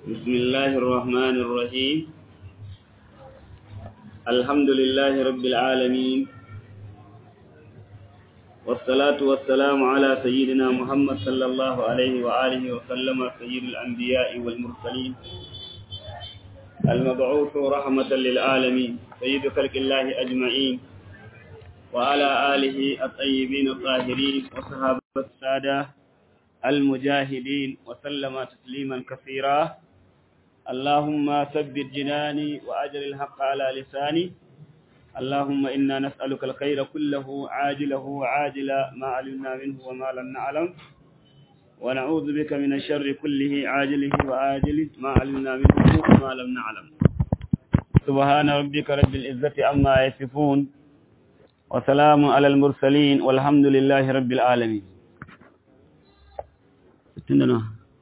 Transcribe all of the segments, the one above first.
بسم الله الرحمن الرحيم الحمد لله رب العالمين والصلاة والسلام على سيدنا محمد صلى الله عليه وآله وسلم سيد الأنبياء والمرسلين المبعوث رحمة للعالمين سيد خلق الله أجمعين وعلى آله الطيبين الطاهرين وصحابة السادة المجاهدين وسلم تسليما كثيرا اللهم ثبت جناني وأجر الحق على لساني اللهم إنا نسألك الخير كله عاجله وعاجلا ما علمنا منه وما لم نعلم ونعوذ بك من الشر كله عاجله وآجله ما علمنا منه وما لم نعلم سبحان ربك رب العزة عما يصفون وسلام على المرسلين والحمد لله رب العالمين ستين دنا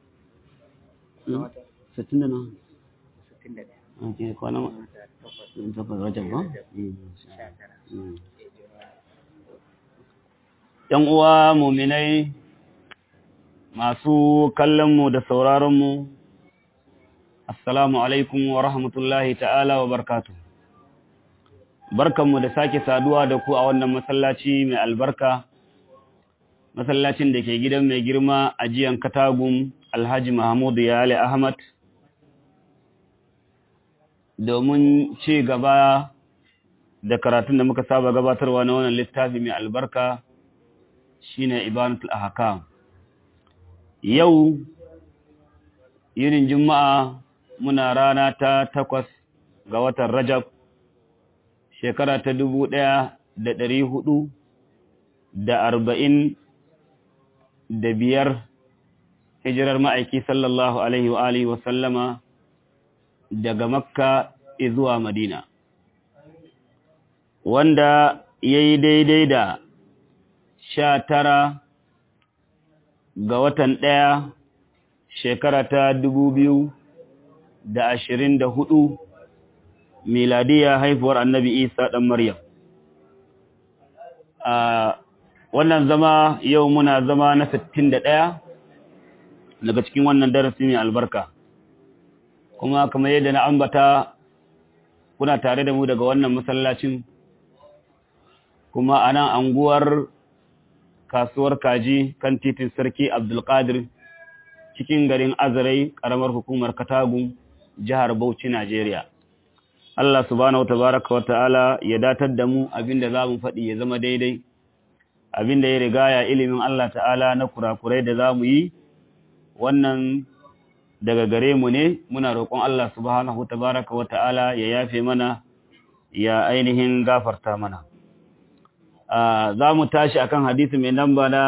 ستين دنا ake kwana takwas rajab ba? ‘Yan uwa muminai masu kallonmu da sauraronmu, Assalamu alaikum wa rahmatullahi ta'ala wa barkatu. Barkanmu da sake saduwa da ku a wannan masallaci mai albarka, masallacin da ke gidan mai girma a jiyan katagun Alhaji Mahmudu Yale Ahmad. domin ci gaba da karatun da muka saba gabatarwa na wannan littafi mai albarka shine ibanatul ahkam yau yinin juma'a muna rana ta takwas ga watan rajab shekara ta dubu ɗaya da ɗari hudu da arba'in da biyar hijirar ma'aiki sallallahu alaihi wa alihi wa sallama daga makka zuwa madina wanda ya yi daidai da sha tara ga watan ɗaya shekara ta dubu biyu da ashirin da hudu miladiya haifuwar annabi isa ɗan maryam a wannan zama yau muna zama na sittin da ɗaya daga cikin wannan darasi mai albarka kuma kamar yadda na ambata kuna tare da mu daga wannan masallacin kuma a nan anguwar kasuwar kaji kan titin sarki abdulkadir cikin garin azarai karamar hukumar katagun jihar bauchi najeriya Allah subhanahu tabaraka wa ta'ala ya datar da mu abinda za mu faɗi ya zama daidai abinda ya rigaya ilimin Allah ta'ala na kurakurai da za mu yi wannan daga gare mu ne muna roƙon Allah subhanahu tabaraka wa ta'ala ya yafe mana ya ainihin gafarta mana za mu tashi akan hadisi mai namba na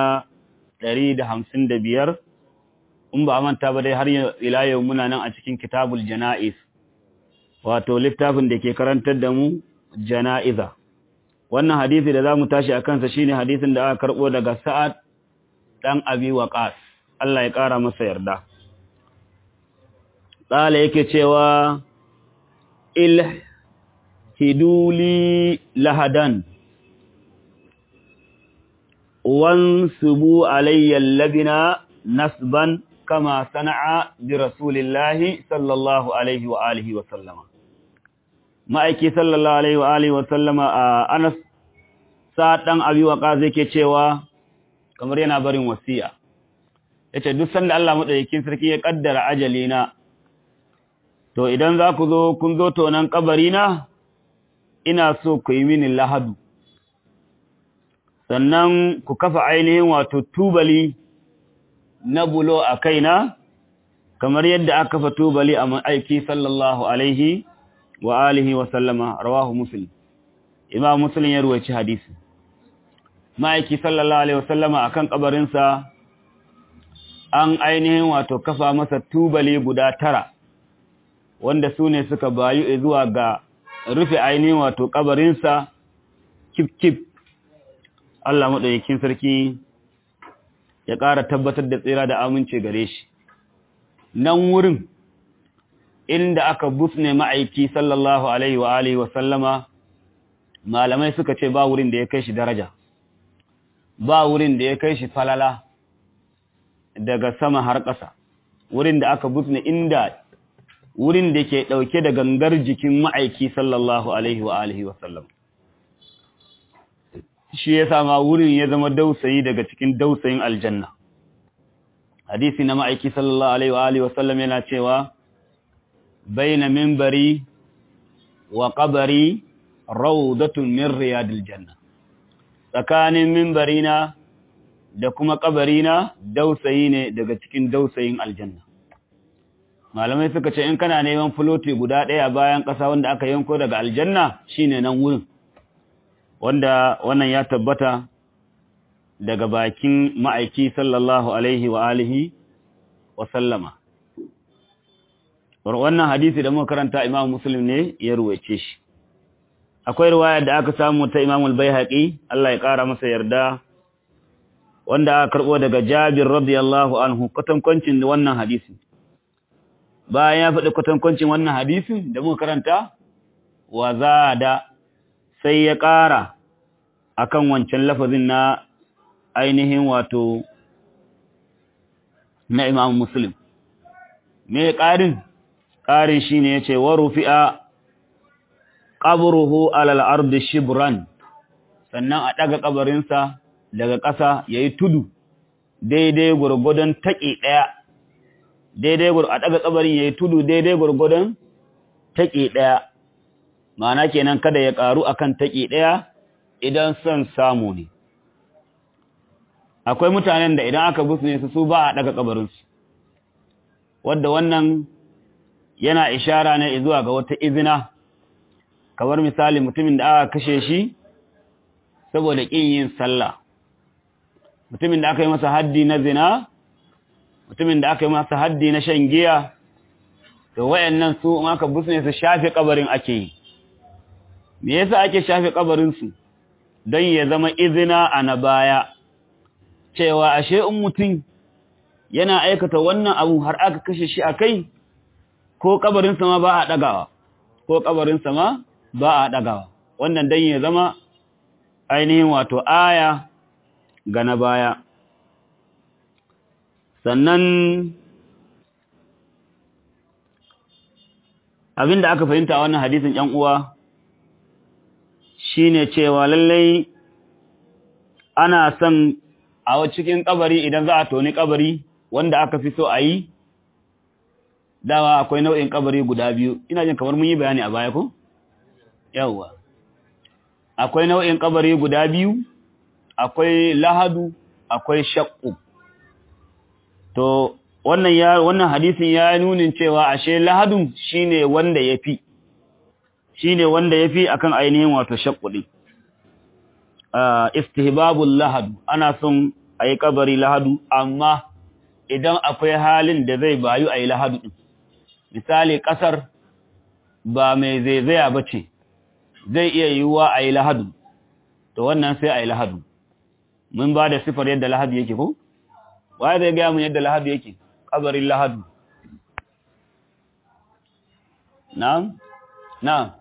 155 in ba manta ba dai har ila yau muna nan a cikin kitabul jana'iz wato littafin da ke karantar da mu jana'iza wannan hadisi da za mu tashi a kansa shine hadisin da aka karɓo daga sa'ad ɗan abi waqas Allah ya ƙara masa yarda tsala yake cewa il hiduli lahadan wan subu alayyal labina nasban kama sana'a bi rasulillahi sallallahu alaihi wa alihi wa sallama ma'aiki sallallahu alaihi wa alihi wa sallama a anas sa dan abi waqas yake cewa kamar yana barin wasiya yace duk sanda Allah madaukakin sarki ya kaddara ajalina to idan za ku zo kun zo tonan na, ina so ku yi mini lahadu sannan ku kafa ainihin wato tubali na bulo a kaina kamar yadda aka kafa tubali a aiki sallallahu alaihi wa alihi wa sallama rawahu muslim imam muslim ya ruwaci hadisi ma'aiki sallallahu alaihi wa sallama akan kabarinsa an ainihin wato kafa masa tubali guda tara wanda su ne suka bayu zuwa ga rufe ainihin wato kabarinsa kif-kif Allah maɗaukakin sarki ya ƙara tabbatar da tsira da amince gare shi nan wurin inda aka busne ma'aiki sallallahu alaihi wa alihi wa sallama malamai suka ce ba wurin da ya kai shi daraja ba wurin da ya kai shi falala daga sama har ƙasa wurin da aka busne inda wurin da ke ɗauke da gangar jikin ma'aiki sallallahu alaihi wa alihi wasallam shi ya sama wurin ya zama dausayi daga cikin dausayin aljanna hadisi na ma'aiki sallallahu alaihi wa alihi wasallam yana cewa baina minbari wa qabari rawdatun min riyadil janna tsakanin minbarina da kuma kabarina dausayi ne daga cikin dausayin aljanna malamai suka ce in kana neman fuloti guda ɗaya bayan ƙasa wanda aka yanko daga aljanna shine nan wurin wanda wannan ya tabbata daga bakin ma'aiki sallallahu alaihi wa alihi wa sallama wannan hadisi da muka karanta Imam Muslim ne ya ruwaice shi akwai riwaya da aka samu ta Imam al-Baihaqi Allah ya kara masa yarda wanda aka karbo daga Jabir radiyallahu anhu kwatankwacin wannan hadisi bayan ya faɗi kwatankwacin wannan hadisin da muka karanta wa zada sai ya ƙara akan wancan lafazin na ainihin wato na Imam Muslim me ƙarin ƙarin shine yace wa rufi'a qabruhu ala al-ardi shibran sannan a daga kabarinsa daga ƙasa yayi tudu daidai gurgudan taƙi ɗaya daidai gur a daga kabarin yayi tudu daidai gurgudan taƙi ɗaya ma'ana kenan kada ya ƙaru akan taƙi ɗaya idan son samu ne akwai mutanen da idan aka busne su su ba a daga kabarinsu wadda wannan yana ishara ne zuwa ga wata izina kamar misali mutumin da aka kashe shi saboda ƙin yin sallah mutumin da aka yi masa haddi na zina mutumin da aka yi masa haddi na shan giya to wayannan su in aka busne su shafe kabarin ake yi me yasa ake shafe kabarin su don ya zama izina a na baya cewa ashe in mutum yana aikata wannan abu har aka kashe shi a kai ko kabarin sama ba a ɗagawa ko kabarin sama ba a ɗagawa wannan don ya zama ainihin wato aya ga na baya sannan abin da aka fahimta a wannan hadisin ‘yan uwa shine cewa lallai ana son a cikin kabari idan za a toni kabari wanda aka fi so a yi dawa akwai nau'in kabari guda biyu ina jin kamar mun yi bayani a baya ko yawwa akwai nau'in kabari guda biyu akwai lahadu akwai shakku to wannan ya wannan hadisin ya nunin cewa ashe lahadun shine wanda yafi shine wanda yafi akan ainihin wato shakku din istihbabul lahadu ana son ayi kabari lahadu amma idan akwai halin da zai bayu ayi lahadu din misali kasar ba mai zaizaya bace zai iya yiwuwa ayi lahadu to wannan sai ayi lahadu mun ba da sifar yadda lahadu yake ko waye zai ga mun yadda lahadu yake kabarin lahadu na'am na'am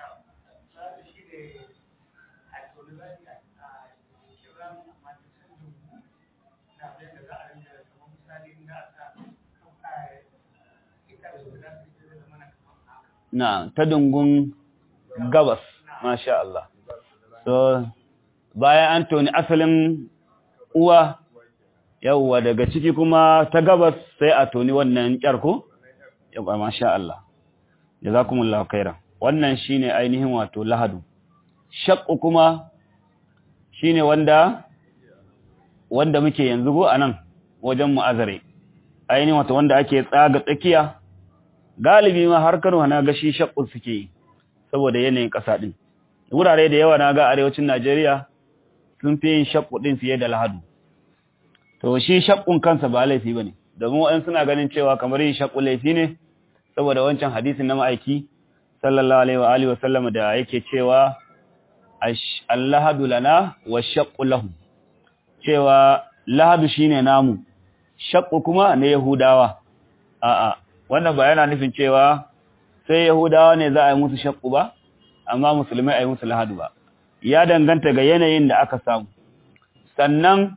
na ta dungun gabas masha Allah so bayan an toni asalin uwa yawwa daga ciki kuma ta gabas sai a toni wannan kyarko yawwa masha Allah jazakumullahu khairan wannan shine ainihin wato lahadu shaqqu kuma shine wanda wanda muke yanzu go anan wajen mu'azare ainihin wato wanda ake tsaga tsakiya galibi ma har Kano na ga shi shaqqu suke yi saboda yanayin ƙasa din wurare da yawa na ga arewacin Najeriya sun fi yin shaqqu din fiye da lahadu to shi shaqqun kansa ba laifi bane domin wa'an suna ganin cewa kamar yin shaqqu laifi ne saboda wancan hadisin na ma'aiki sallallahu alaihi wa alihi wa sallam da yake cewa allahadu lana wa shaqqu lahu cewa lahadu shine namu shaqqu kuma na yahudawa a'a wannan ba yana nufin cewa sai yahudawa ne za a yi musu shaqqu ba amma musulmai a yi musu lahadu ba ya danganta ga yanayin da aka samu sannan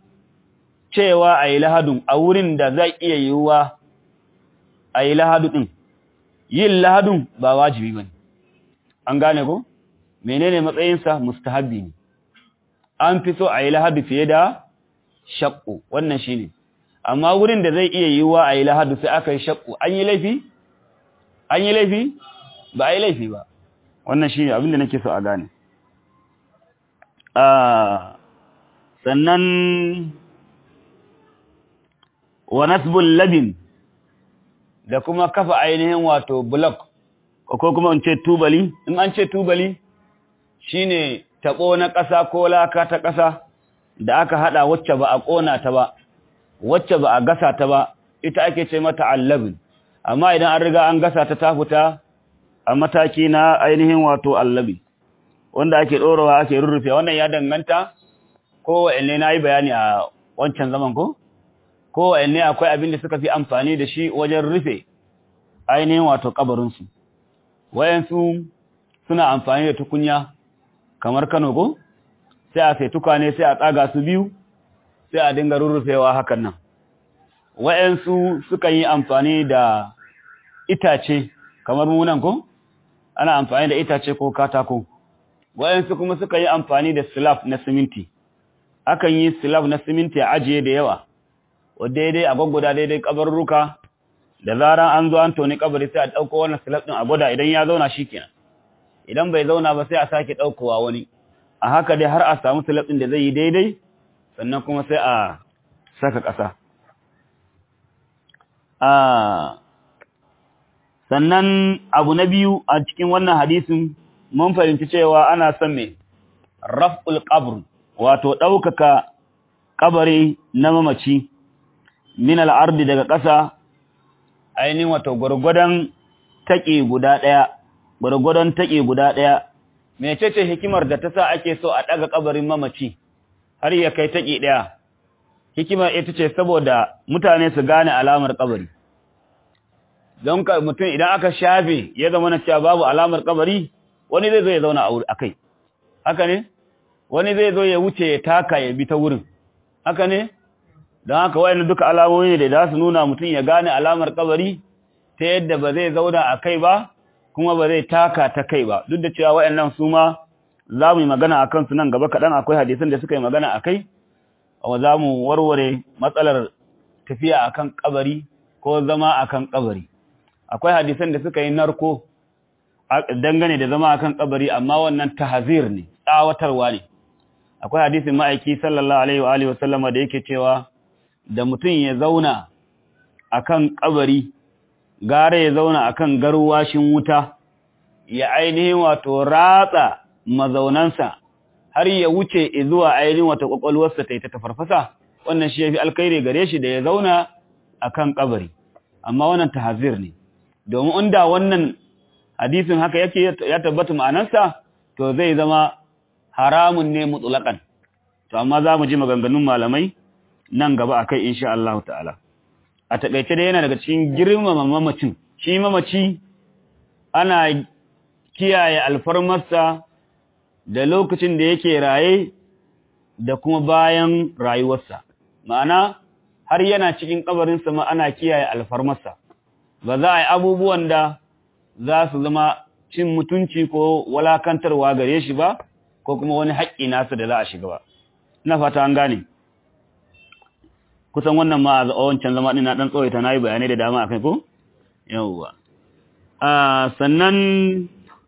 cewa a yi lahadun a wurin da zai iya yiwuwa a yi lahadu ɗin yin lahadun ba wajibi bane an gane ko menene matsayinsa mustahabbi ne an fi so a yi lahadu fiye da shakku wannan shine amma wurin da zai iya yiwuwa a yi lahadu sai aka yi shakku an yi laifi an yi laifi ba a yi laifi ba wannan shine abin da nake so a gane sannan wa nasbul labin da kuma kafa ainihin wato block ko kuma in ce tubali in an ce tubali shine tabo na ƙasa ko laka ta ƙasa da aka hada wacce ba a kona ta ba wacce ba a gasa ta ba ita ake ce mata allabin amma idan an riga an gasa ta ta fita a mataki na ainihin wato allabi wanda ake ɗorawa ake rurrufe wannan ya danganta kowanne na yi bayani a wancan zaman ko kowanne akwai abin da suka fi amfani da shi wajen rufe ainihin wato kabarinsu wayansu suna amfani da tukunya kamar kano ko sai a sai tukwane sai a tsaga su biyu sai a dinga rurrufewa hakan nan wayansu suka yi amfani da itace kamar munan ko ana amfani da itace ko katako wayansu kuma suka yi amfani da slab na siminti akan yi slab na siminti a ajiye da yawa wadda daidai a gwaggwada daidai kabarruka da zaran an zo an toni kabari sai a ɗauko wannan slab ɗin a gwada idan ya zauna shi kenan idan bai zauna ba sai a sake ɗaukowa wani a haka dai har a samu slab ɗin da zai yi daidai sannan kuma sai a saka ƙasa sannan abu na biyu a cikin wannan hadisin mun fahimci cewa ana son me raf'ul qabr wato ɗaukaka kabari na mamaci min al'ardi daga ƙasa ainihin wato gwargwadon taƙi guda ɗaya gwargwadon taƙi guda ɗaya mecece hikimar da ta sa ake so a ɗaga kabarin mamaci har ya kai taƙi ɗaya hikimar ita ce saboda mutane su gane alamar kabari don ka mutum idan aka shafe ya zama na cewa babu alamar kabari wani zai zo ya zauna a kai haka ne wani zai zo ya wuce ya taka ya bi ta wurin haka ne don haka wayannan duka alamomi ne da za su nuna mutum ya gane alamar kabari ta yadda ba zai zauna a kai ba kuma ba zai taka ta kai ba duk da cewa wayannan su ma za mu yi magana a kansu nan gaba kaɗan akwai hadisan da suka yi magana a kai za mu warware matsalar tafiya akan kabari ko zama akan kabari akwai hadisan da suka yi narko dangane da zama akan kabari amma wannan tahzir ne tsawatarwa ne akwai hadisin ma'aiki sallallahu alaihi wa alihi wasallama da yake cewa da mutum ya zauna akan kabari gare ya zauna akan garwashin wuta ya ainihin wato ratsa mazaunansa har ya wuce zuwa ainihin wato kwakwalwarsa ta yi ta tafarfasa wannan shi yafi alkhairi gare shi da ya zauna akan kabari amma wannan tahzir ne domin inda wannan hadisin haka yake ya tabbata ma'anarsa to zai zama haramun ne mutlaqan to amma za mu ji maganganun malamai nan gaba akai insha Allah ta'ala a takeice da yana daga cikin girmama mamacin shi mamaci ana kiyaye alfarmarsa da lokacin da yake raye da kuma bayan rayuwarsa ma'ana har yana cikin kabarinsa ma ana kiyaye alfarmarsa ba za a yi abubuwan da za su zama cin mutunci ko walakantarwa gare shi ba ko kuma wani haƙƙi nasa da za a shiga ba ina fata an gane kusan wannan ma a wancan zama ɗin na ɗan tsawaita na yi bayanai da dama a kai ko yawwa sannan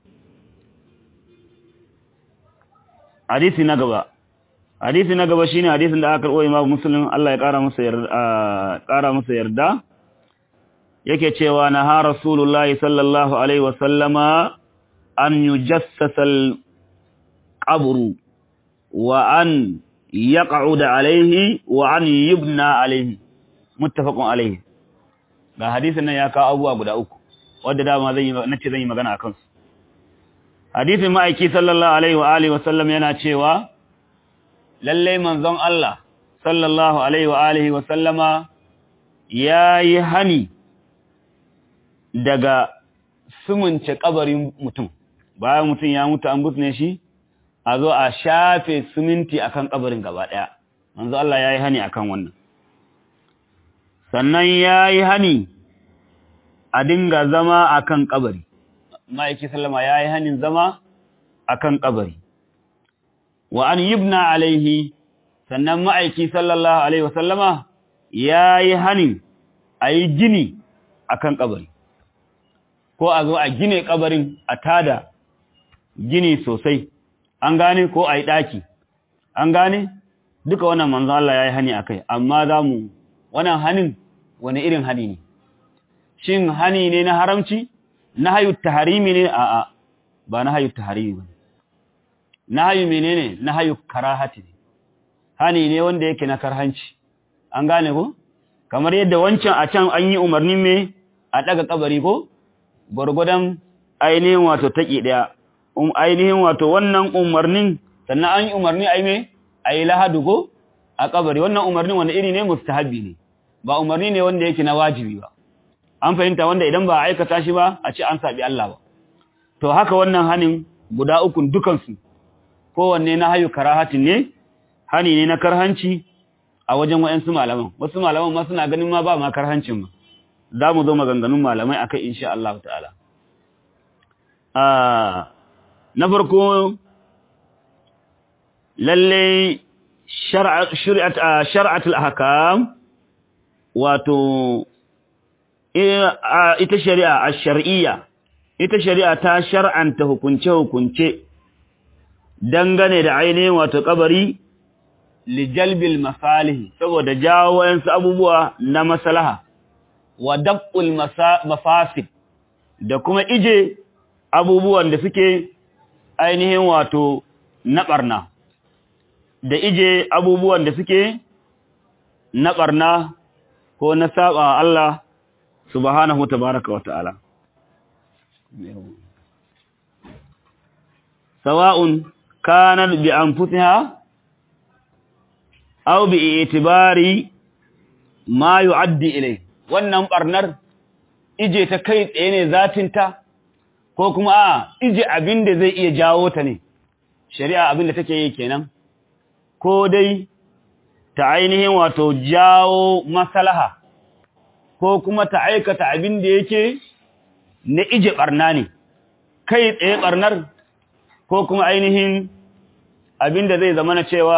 hadisi na gaba hadisi na gaba shine hadisin da aka karɓo imamu muslim Allah ya ƙara masa yarda ƙara masa yarda yake cewa na ha rasulullahi sallallahu alaihi wasallama an yujassasa al-qabru wa an yaq'uda alaihi wa an yubna alaihi muttafaqun alaihi ga hadisin nan ya kawo abubuwa guda uku wanda dama zan yi nace zan yi magana akan su hadisin ma'aiki sallallahu alaihi wa alihi wasallam yana cewa lalle manzon Allah sallallahu alaihi wa alihi wasallama yayi hani daga sumunce kabarin mutum bayan mutum ya mutu an busne shi a zo a shafe siminti akan kabarin gaba daya manzo Allah yayi hani akan wannan sannan yayi hani a dinga zama akan kabari ma'aiki sallama yayi hanin zama akan kabari wa an yibna alaihi sannan ma'aiki sallallahu alaihi wasallama yayi hanin ayi gini akan kabari ko a zo a gine kabarin a tada gini sosai an gane ko a yi ɗaki an gane duka wannan manzo Allah ya yi hani a kai amma za mu wannan hanin wani irin hani ne shin hani ne na haramci na hayu taharimi ne a'a ba na hayu taharimi ba na hayu menene na hayu karahati ne hani ne wanda yake na karhanci an gane ko kamar yadda wancan a can an yi umarni me a daga kabari ko gwargwadon ainihin wato taƙi ɗaya um ainihin wato wannan umarnin sannan an yi umarni a yi me a yi lahadu ko a kabari wannan umarnin wanda iri ne mustahabi ne ba umarni ne wanda yake na wajibi ba an fahimta wanda idan ba a aikata shi ba a ce an saɓi Allah ba to haka wannan hanin guda ukun dukansu kowanne na hayu karahatin ne hani ne na karhanci a wajen wa'yansu malaman wasu malaman ma suna ganin ma ba ma karhancin ma za mu zo maganganun malamai a kai insha Allah ta'ala na farko lalle shar'atul ahkam wato ita shari'a ash-shar'iyya ita shari'a ta shar'anta hukunce-hukunce dangane da ainihin wato kabari lijalbil masalihi saboda jawo wayansu abubuwa na maslaha wa dab'ul mafasid da kuma ije abubuwan da suke ainihin wato na barna da ije abubuwan da suke na barna ko na saba Allah subhanahu tabaraka wata'ala sawa'un kanat bi anfusiha aw bi itibari ma yu'addi ilay wannan barnar ije ta kai tsaye ne zatinta ko kuma a ije abin da zai iya jawo ta ne shari'a abin da take yi kenan ko dai ta ainihin wato jawo maslaha ko kuma ta aikata abin da yake na ije barna ne kai tsaye barnar ko kuma ainihin abin da zai zama na cewa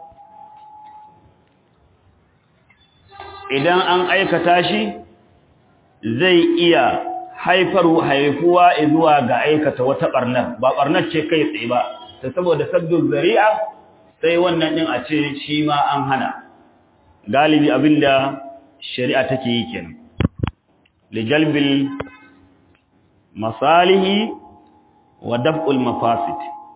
idan an aikata shi zai iya haifar haifuwa zuwa ga aikata wata barnar ba barnar ce kai tsaye ba ta saboda sabbin zari'a sai wannan din a ce shi ma an hana galibi abinda shari'a take yi kenan lijalbil masalihi wa daf'ul mafasid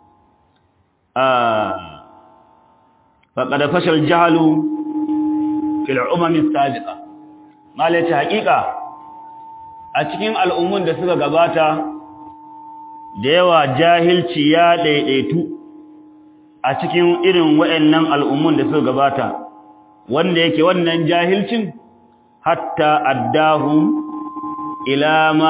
ah faqad fashal jahlu fil umam as-sabiqa malaci haqiqa a cikin al'ummun da suka gabata da yawa jahilci ya daidaitu a cikin irin waɗannan al'ummun da suka gabata wanda yake wannan jahilcin hatta addahum ila ma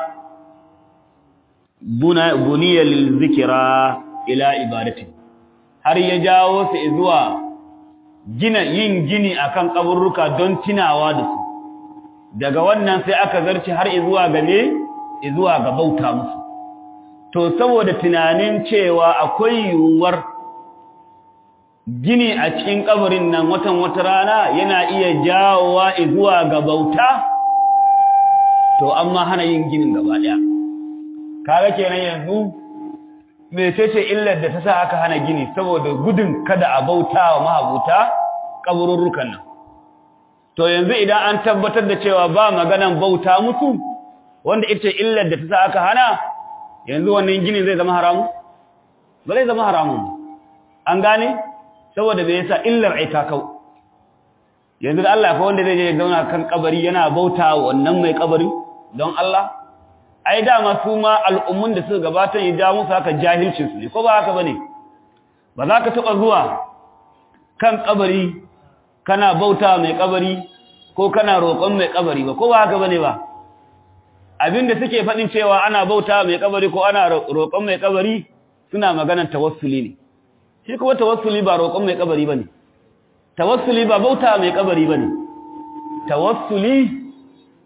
buniya lil zikra ila ibadati har ya jawo su zuwa gina yin gini akan kaburruka don tunawa da su daga wannan sai aka zarci har zuwa ga me zuwa ga bauta musu to saboda tunanin cewa akwai yiwuwar gini a cikin kabarin nan watan wata rana yana iya jawowa zuwa ga bauta to amma hana yin ginin gaba daya kaga kenan yanzu mecece illar da ta sa aka hana gini saboda gudun kada a bauta wa mahabuta kabururrukan nan to yanzu idan an tabbatar da cewa ba maganan bauta musu wanda ita illar da ta sa aka hana yanzu wannan gini zai zama haramu ba zai zama haramun an gane saboda bai yasa illar ai ta kau yanzu da Allah fa wanda zai je zauna kan kabari yana bauta wannan mai kabari don Allah ai dama su ma al'ummun da suka gabata ya ja musu haka jahilcin su ne ko ba haka bane ba za ka taba zuwa kan kabari kana bauta mai kabari ko kana roƙon mai kabari ba ko ba haka bane ba abinda suke faɗin cewa ana bauta mai kabari ko ana roƙon mai kabari suna maganar tawassuli ne shi kuma tawassuli ba roƙon mai kabari bane tawassuli ba bauta mai kabari bane tawassuli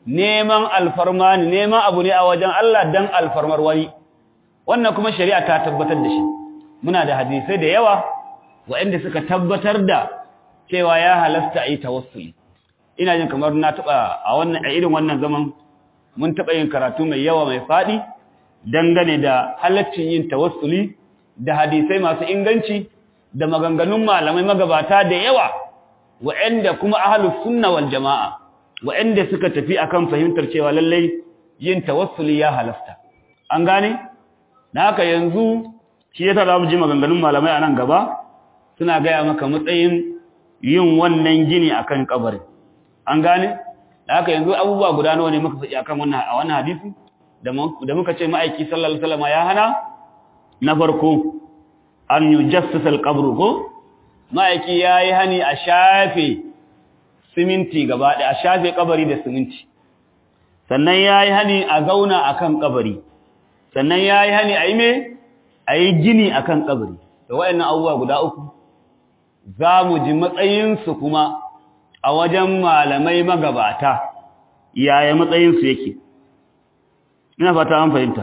neman alfarma ne neman abu ne a wajen Allah dan alfarmar wani wannan kuma shari'a ta tabbatar da shi muna da hadisai da yawa waɗanda suka tabbatar da cewa ya halasta a yi tawassuli ina jin kamar na taɓa a wannan a irin wannan zaman mun taɓa yin karatu mai yawa mai faɗi dangane da halaccin yin tawassuli da hadisai masu inganci da maganganun malamai magabata da yawa waɗanda kuma ahlus sunna wal jama'a waɗanda suka tafi akan fahimtar cewa lallai yin tawassuli ya halasta an gane na haka yanzu shi yasa za mu ji maganganun malamai a nan gaba suna gaya maka matsayin yin wannan gini akan kabari an gane da haka yanzu abubuwa guda nawa ne muka faɗi akan wannan a wannan hadisi da muka ce ma'aiki sallallahu alaihi wasallam ya hana na farko an yujassasa al-qabru ko ma'aiki yayi hani a shafe siminti gaba ɗaya a shafe kabari da siminti sannan yayi hani a zauna akan kabari sannan yayi hani a yi me a yi gini akan kabari da wayannan abubuwa guda uku za mu ji matsayinsu kuma a wajen malamai magabata yaya matsayinsu yake ina fata an fahimta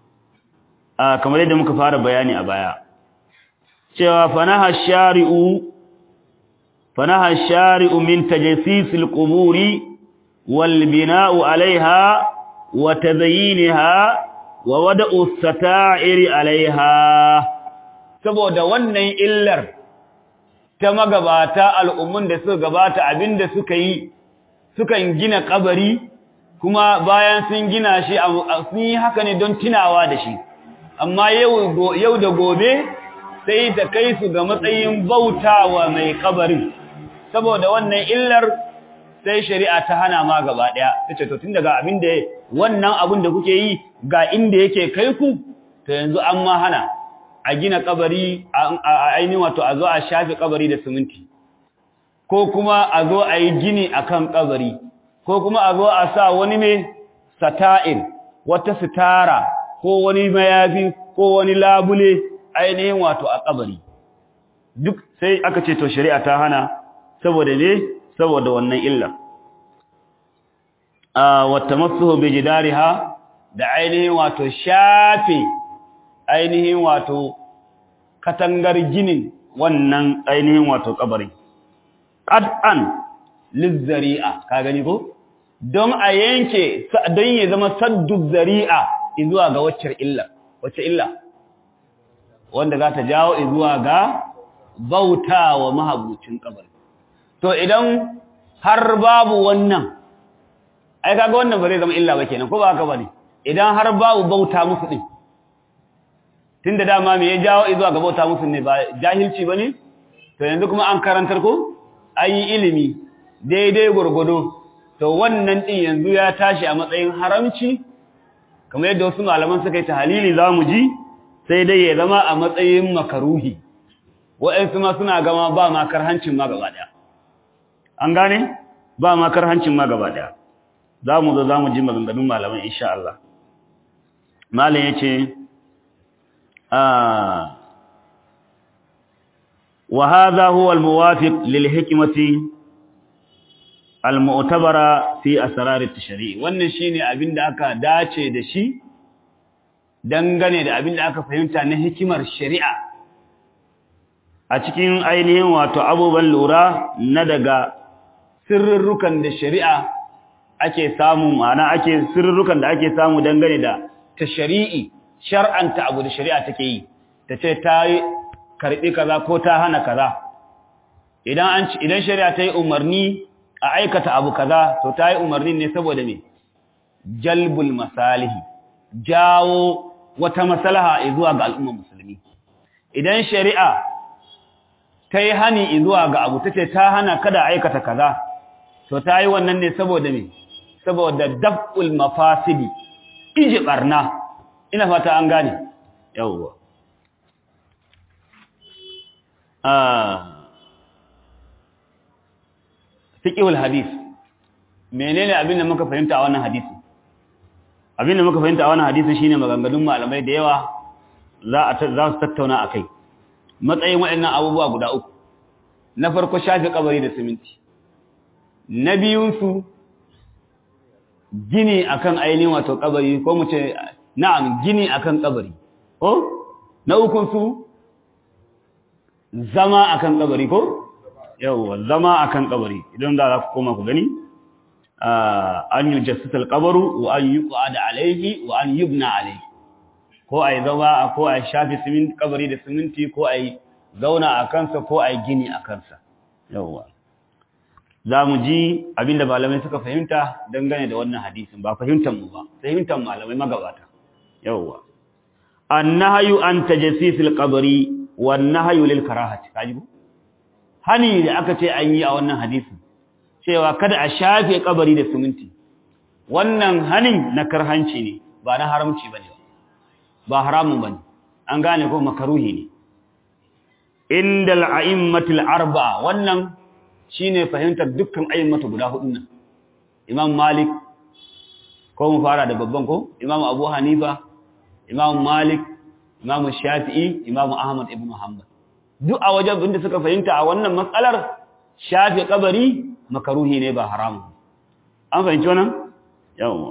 a kamar yadda muka fara bayani a baya cewa fanaha shari'u fanaha shari'u min tajassis al-quburi wal bina'u 'alayha wa tazayyinha wa wada'u as-sata'iri 'alayha saboda wannan illar ta magabata al'ummun da suka gabata abinda suka yi sukan gina kabari kuma bayan sun gina shi sun yi haka ne don tunawa da shi amma yau da gobe sai ta kai su ga matsayin bautawa mai kabarin saboda wannan illar sai shari'a ta hana ma gaba daya tace to tun daga abin da wannan abin da kuke yi ga inda yake kai ku to yanzu an ma hana a gina kabari a ainihin wato a zo a shafe kabari da siminti ko kuma a zo a yi gini akan kabari ko kuma a zo a sa wani mai sata'in wata sitara ko wani mayafi ko wani labule ainihin wato a kabari duk sai aka ce to shari'a ta hana saboda ne saboda wannan illa a wata masuhu bi jidariha da ainihin wato shafe ainihin wato katangar ginin wannan ainihin wato kabari qad'an lizzari'a ka gani ko don a yanke don ya zama saddu zari'a zuwa ga wacce illa wacce illa wanda za ta jawo zuwa ga bautawa mahabucin kabari to idan har babu wannan ai kaga wannan ba zai zama illa ba kenan ko ba haka bane idan har babu bauta musu din tunda dama me ya jawo zuwa ga bauta musu ne ba jahilci bane to yanzu kuma an karantar ko ayi ilimi daidai gurgudo to wannan din yanzu ya tashi a matsayin haramci kamar yadda wasu malaman suka yi tahalili zamu ji sai dai ya zama a matsayin makaruhi wa'ansu ma suna gama ba ma karhancin ma gaba daya an gane ba ma karhancin ma gaba daya zamu zo zamu ji maganganun malaman insha Allah malam yace ah wa hadha huwa al-muwafiq lil hikmati al-mu'tabara fi asrar at-tashri' wannan shine abinda aka dace da shi dangane da abinda aka fahimta na hikimar shari'a a cikin ainihin wato abubuwan lura na daga sirrukan da shari'a ake samu ma'ana ake sirrukan da ake samu dangane da tashri'i shar'anta abu da shari'a take yi tace ta yi karbi kaza ko ta hana kaza idan an idan shari'a ta yi umarni a aikata abu kaza to ta yi umarni ne saboda me jalbul masalihi jawo wata maslaha zuwa ga al'ummar musulmi idan shari'a ta yi hani zuwa ga abu tace ta hana kada aikata kaza to ta yi wannan ne saboda me saboda dab'ul mafasidi iji barna ina fata an gane yawwa fiqhul hadith menene abin da muka fahimta a wannan hadisi abin da muka fahimta a wannan hadisi shine maganganun malamai da yawa za a za su tattauna akai matsayin waɗannan abubuwa guda uku na farko shafi kabari da siminti na biyun su gini akan ainihin wato kabari ko mu ce na'am gini akan kabari ko na ukun su zama akan kabari ko yawwa zama akan kabari idan da za ku koma ku gani an yi jassasal kabaru wa an yi da alaihi wa an yubna alaihi ko a yi zama ko a yi shafi siminti kabari da siminti ko a yi zauna a kansa ko a yi gini a kansa yawwa za mu ji abinda malamai suka fahimta dangane da wannan hadisin ba fahimtar mu ba fahimtar malamai magabata yawwa annahyu an tajassisil qabri wan nahyu lil karahati kaji ko hani da aka ce an yi a wannan hadisin cewa kada a shafe kabari da siminti wannan hanin na karhanci ne ba na haramci bane ba haramun bane an gane ko makaruhi ne indal a'immatil arba'a wannan shine fahimtar dukkan a'immatu guda hudun nan imam malik ko mu fara da babban ko imam abu hanifa imam malik imam shafi'i imam ahmad ibn hanbal duk a wajen inda suka fahimta a wannan matsalar shafi kabari makaruhi ne ba haramun an fahimci wannan yawa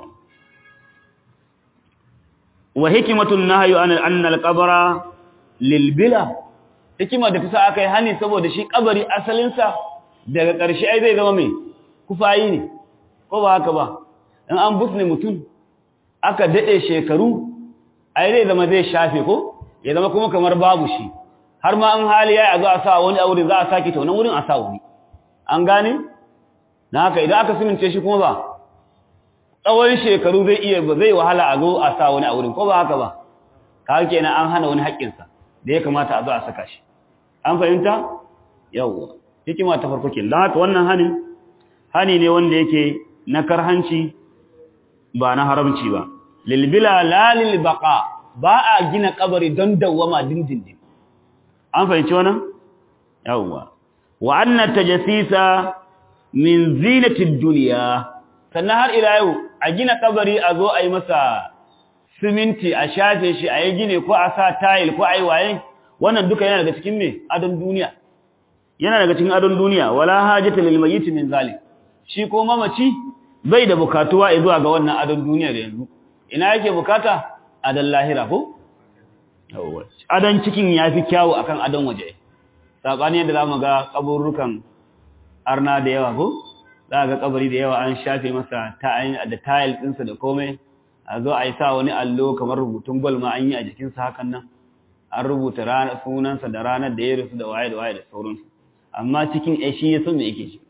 wa hikmatun nahyu an anna al-qabra lil bila hikima da kusa akai hani saboda shi kabari asalin sa daga ƙarshe ai zai zama mai kufayi ne ko ba haka ba in an busne mutum aka dade shekaru ai zai zama zai shafe ko ya zama kuma kamar babu shi har ma an hali ya zo a sa wani aure za a saki ta wani wurin a sa wani an gane na haka idan aka simince shi kuma ba tsawon shekaru zai iya ba zai wahala a zo a sa wani a wurin ko ba haka ba ka kenan an hana wani haƙƙinsa da ya kamata a zo a saka shi an fahimta yawwa hikima ta farko ke don haka wannan hanin hani ne wanda yake na karhanci ba na haramci ba lilbila la lil baqa ba a gina kabari don dawwama dindindin an fahimci wannan yawwa wa anna tajassisa min zinatid dunya sannan har ila yau a gina kabari a zo a yi masa siminti a shafe shi a yi gine ko a sa tile ko a yi waye wannan duka yana daga cikin me adon duniya yana daga cikin adon duniya wala hajata lil mayyit min zalik shi ko mamaci bai da bukatuwa zuwa ga wannan adon duniya da yanzu ina yake bukata adon lahira ko adon cikin yafi kyawu akan adon waje sabani yadda zamu ga kaburrukan arna da yawa ko za ga kabari da yawa an shafe masa ta da tile ɗinsa da komai a zo a yi sa wani allo kamar rubutun gol ma an yi a jikinsa hakan nan an rubuta sunansa da ranar da ya rasu da waye da waye da sauransu amma cikin ai shi ya san me yake shi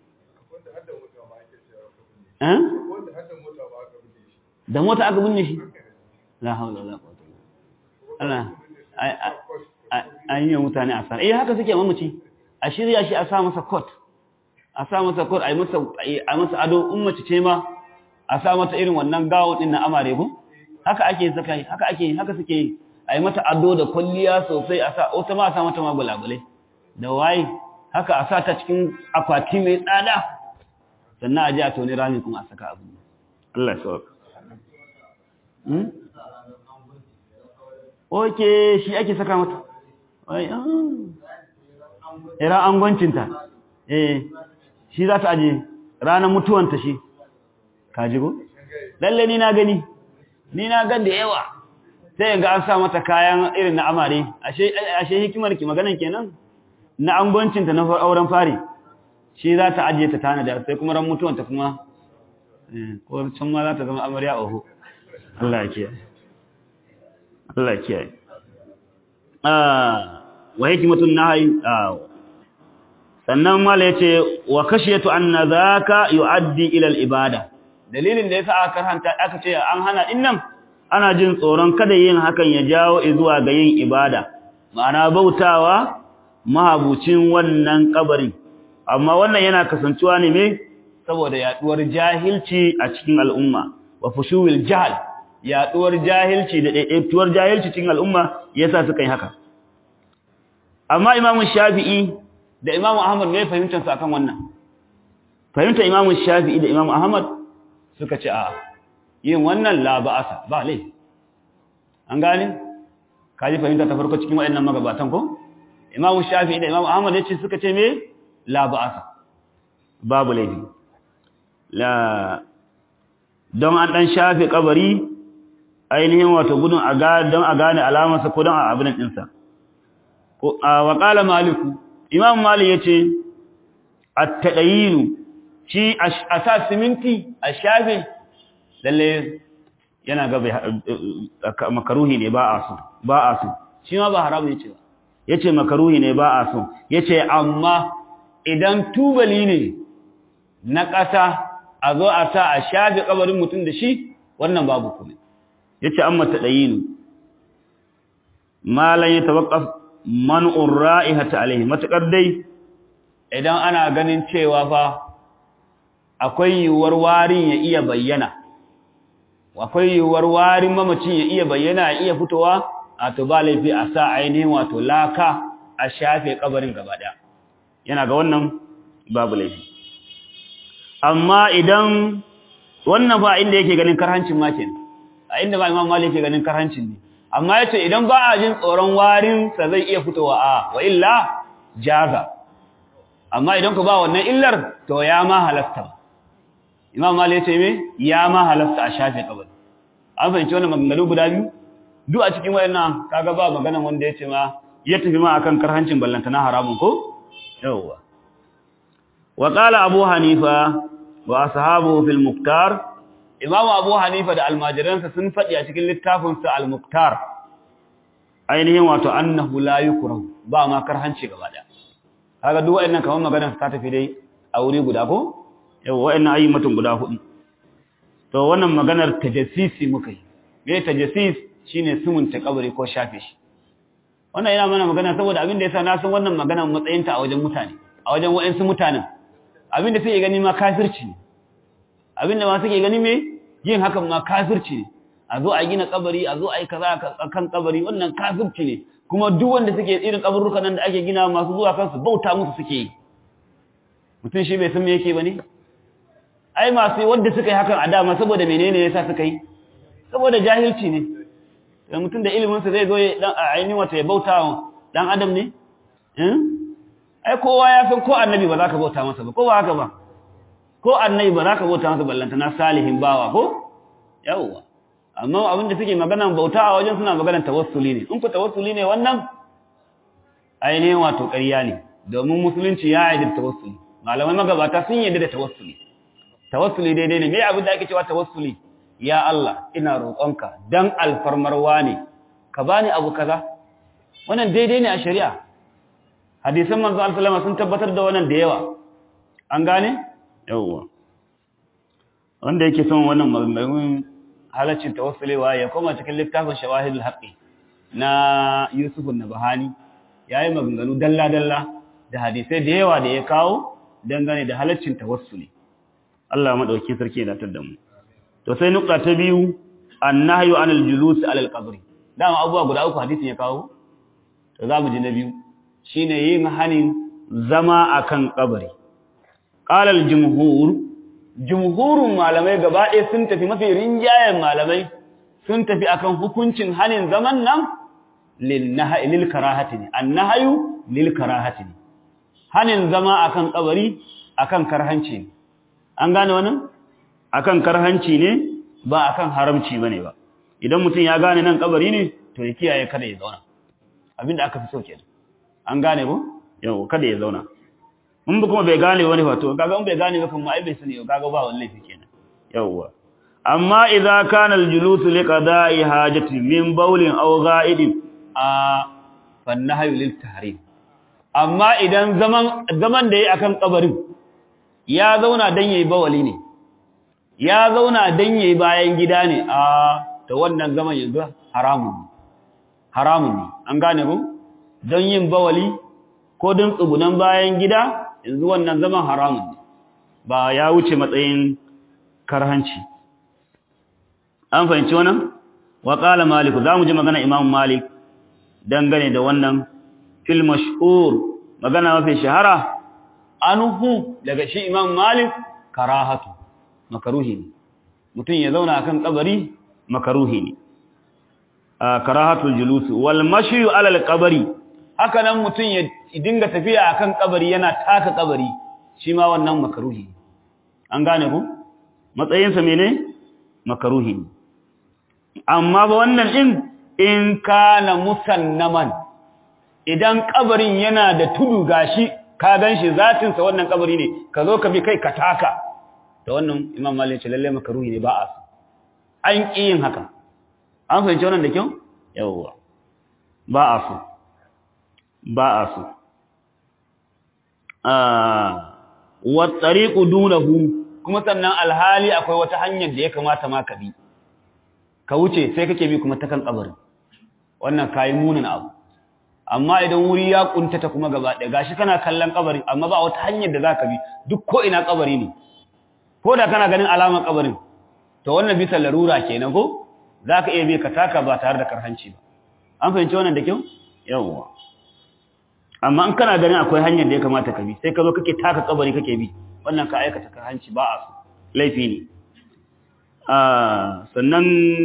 da mota aka binne shi la haula wala quwwata Allah an yi mutane a sana eh haka suke mamaci a shirya shi a sa masa coat a sa masa coat a yi masa a masa ado in mace ce ma a sa mata irin wannan gawo din na amare ko haka ake saka haka ake haka suke yi a yi mata ado da kwalliya sosai a sa wata ma a sa mata ma bulabulai da waye haka a sa ta cikin akwati mai tsada sannan a ji a toni rami kuma a saka abu Allah ya sauka oke shi ake saka mata ira angwancinta eh shi za ta aje ranar mutuwanta shi kaji ko lalle ni na gani ni na gan da yawa sai ga an sa mata kayan irin na amare ashe ashe hikimar ki maganan kenan na angwancinta na auren fari shi za ta aje ta tanada sai kuma ran mutuwanta kuma ko can ma za ta zama amarya oho Allah ya kiyaye Allah ya kiyaye wa hikmatun nahi sannan mala yace wa khashiyatu anna zaka yuaddi ila al-ibada dalilin da yasa aka karanta aka ce an hana dinnan ana jin tsoron kada yin hakan ya jawo zuwa ga yin ibada ma'ana bautawa mahabucin wannan kabarin amma wannan yana kasancewa ne me saboda yaduwar jahilci a cikin al'umma wa fushuwil jahl yaduwar jahilci da daidaituwar jahilci cikin al'umma yasa suka yi haka amma imamu shafi'i da imamu ahmad ne fahimtar su akan wannan fahimtar imamu shafi'i da imamu ahmad suka ce a yin wannan la ba'asa ba lai an gane kaji fahimta ta farko cikin wayannan magabatan ko imamu shafi'i da imamu ahmad yace suka ce me la ba'asa babu laifi la don an dan shafe kabari ainihin wato gudun a ga don a gane alamarsa ko don a abin ɗinsa wa qala malik imam malik yace at-tadayinu shi a sa siminti a shafe lalle yana ga makaruhi ne ba a so ba a so shi ma ba haramu yace ba yace makaruhi ne ba a so yace amma idan tubali ne na ƙasa a zo a sa a shafe kabarin mutum da shi wannan babu kuma yace amma tadayinu malan ya tawaqqaf man'ur ra'ihata alaihi matakar dai idan ana ganin cewa fa akwai yiwuwar warin ya iya bayyana akwai yiwuwar warin mamacin ya iya bayyana ya iya fitowa a to ba laifi a sa ainihin wato laka a shafe kabarin gaba daya yana ga wannan babu laifi amma idan wannan ba inda yake ganin karhancin ma kenan a inda ba imam malik yake ganin karhancin ne amma yace idan ba a jin tsoron warin sa zai iya fitowa a wa illa jaza amma idan ku ba wannan illar to ya ma halasta imam malik yace me ya ma halasta a shafe kabari an fahimci wannan maganganu guda biyu duk a cikin wayannan kaga ba maganan wanda yace ma ya tafi ma akan karhancin ballanta na haramun ko yawwa wa qala abu hanifa wa ashabuhu fil muktar imamu abu hanifa da almajiransa sun faɗi a cikin littafinsa al-muktar ainihin wato annahu la yukrahu ba ma karhanci gaba daya kaga duk wayannan kamar maganar ta tafi dai a wuri guda ko yau wayannan ayyukan guda hudu to wannan maganar tajassisi muka yi me tajassis shine sumunta kabari ko shafe shi wannan yana mana magana saboda abin da yasa na san wannan magana matsayinta a wajen mutane a wajen wayansu mutanen abin da suke gani ma kafirci ne abin da ma suke gani me yin hakan ma kafirci ne a zo a gina kabari a zo a yi kaza kan kabari wannan kafirci ne kuma duk wanda suke irin kaburrukan nan da ake gina masu zuwa kansu bauta musu suke yi mutum shi bai san me yake bane ai masu wanda suka yi hakan a dama saboda menene yasa suka yi saboda jahilci ne da mutum da ilimin sa zai zo dan ainihin wata ya bauta dan adam ne eh ai kowa ya san ko annabi ba za ka bauta masa ba ko ba haka ba ko annabi ba za ka bauta masa ballanta na salihin bawa ko yawwa amma abinda suke magana bauta a wajen suna maganar tawassuli ne in ku tawassuli ne wannan ainihin wato ƙarya ne domin musulunci ya yi da tawassuli malamai magabata sun yi da tawassuli tawassuli daidai ne me abin da ake cewa tawassuli ya Allah ina roƙonka dan alfarmarwa ne ka bani abu kaza wannan daidai ne a shari'a hadisan manzo Allah sun tabbatar da wannan da yawa an gane yawwa wanda yake son wannan maganganun halaccin tawassulewa ya koma cikin littafin shawahidul haqqi na Yusuf an-Nabhani yayi maganganu dalla dalla da hadisai da yawa da ya kawo dangane da halaccin tawassuli Allah madauki sarki ya datar da mu to sai nukta ta biyu annahyu anil julus alal qabri dama abubuwa guda uku hadisin ya kawo to za mu ji na biyu shine yin hanin zama akan kabari qala al jumhur jumhurun malamai gaba ɗaya sun tafi mafi rinjayen malamai sun tafi akan hukuncin hanin zaman nan lil nahyi lil karahati ne annahyu lil karahati ne hanin zama akan kabari akan karhanci ne an gane wannan akan karhanci ne ba akan haramci bane ba idan mutum ya gane nan kabari ne to ya kiyaye kada ya zauna abinda aka fi so kenan an gane ko yau kada ya zauna in ba kuma bai gane wani fa to kaga in bai gane ba kuma ai bai sani kaga ba wallahi fi kenan yawwa amma idza kana al-julus li qada'i hajati min bawlin aw gha'idin a fannahu lil tahrim amma idan zaman zaman da yayi akan kabarin ya zauna dan yayi bawali ne ya zauna dan yayi bayan gida ne a to wannan zaman yanzu haramun haramun ne an gane ko don yin bawali ko don tsugunan bayan gida yanzu wannan zaman haramun ne ba ya wuce matsayin karhanci an fahimci wannan wa qala malik zamu ji magana imam malik dangane da wannan fil mashhur magana mafi shahara anhu daga shi imam malik karahatu makaruhi ne mutum ya zauna akan kabari makaruhi ne karahatul julus wal mashyu ala al qabri haka nan mutum ya dinga tafiya akan kabari yana taka kabari shi ma wannan makaruhi an gane ku matsayinsa mene makaruhi ne amma ba wannan din in kana musannaman idan kabarin yana da tudu gashi ka ganshi zatin sa wannan kabari ne ka zo ka bi kai ka taka da wannan imam malik ce lalle makaruhi ne ba a so an ki yin haka an fahimci wannan da kyau yawwa ba a so ba a so wa tariqu dunahu kuma sannan alhali akwai wata hanyar da ya kamata ma ka bi ka wuce sai kake bi kuma ta kan kabarin wannan kayi munin abu amma idan wuri ya kuntata kuma gaba ɗaya gashi kana kallon kabarin amma ba wata hanyar da zaka bi duk ko ina kabari ne ko da kana ganin alamar kabarin to wannan bisa larura kenan ko zaka iya bi ka taka ba tare da karhanci ba an fahimci wannan da kyau yawwa amma in kana ganin akwai hanyar da ya kamata ka bi sai ka zo kake taka kabari kake bi wannan ka aikata karhanci ba a so laifi ne sannan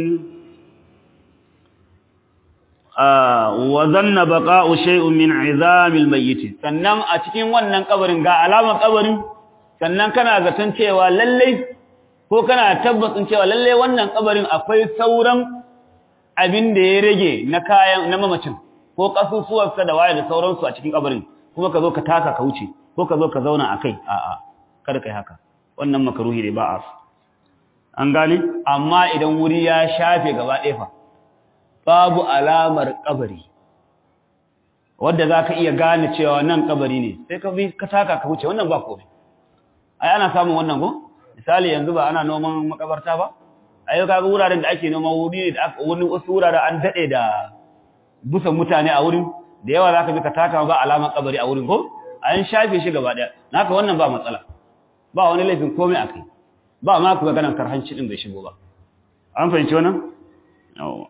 wa zanna baqa'u shay'un min 'izamil mayyit sannan a cikin wannan kabarin ga alamar kabarin sannan kana zaton cewa lalle ko kana tabbacin cewa lalle wannan kabarin akwai sauran abin da ya rage na kayan na mamacin ko kasusuwarsa da waye da sauransu a cikin kabarin kuma ka zo ka taka ka wuce ko ka zo ka zauna akai a'a kada kai haka wannan makaruhi ne ba a an gane amma idan wuri ya shafe gaba ɗaya fa babu alamar kabari wadda za ka iya gane cewa nan kabari ne sai ka bi ka taka ka wuce wannan ba komai ai ana samun wannan ko misali yanzu ba ana noman makabarta ba ai kaga wuraren da ake noman wuri ne da aka wani wasu wuraren an dade da busan mutane a wurin da yawa zaka bi ka taka ba alamar kabari a wurin ko an shafe shi gaba daya naka wannan ba matsala ba wani laifin komai akai ba ma ku ga ganin karhanci din bai shigo ba an fahimci wannan yawa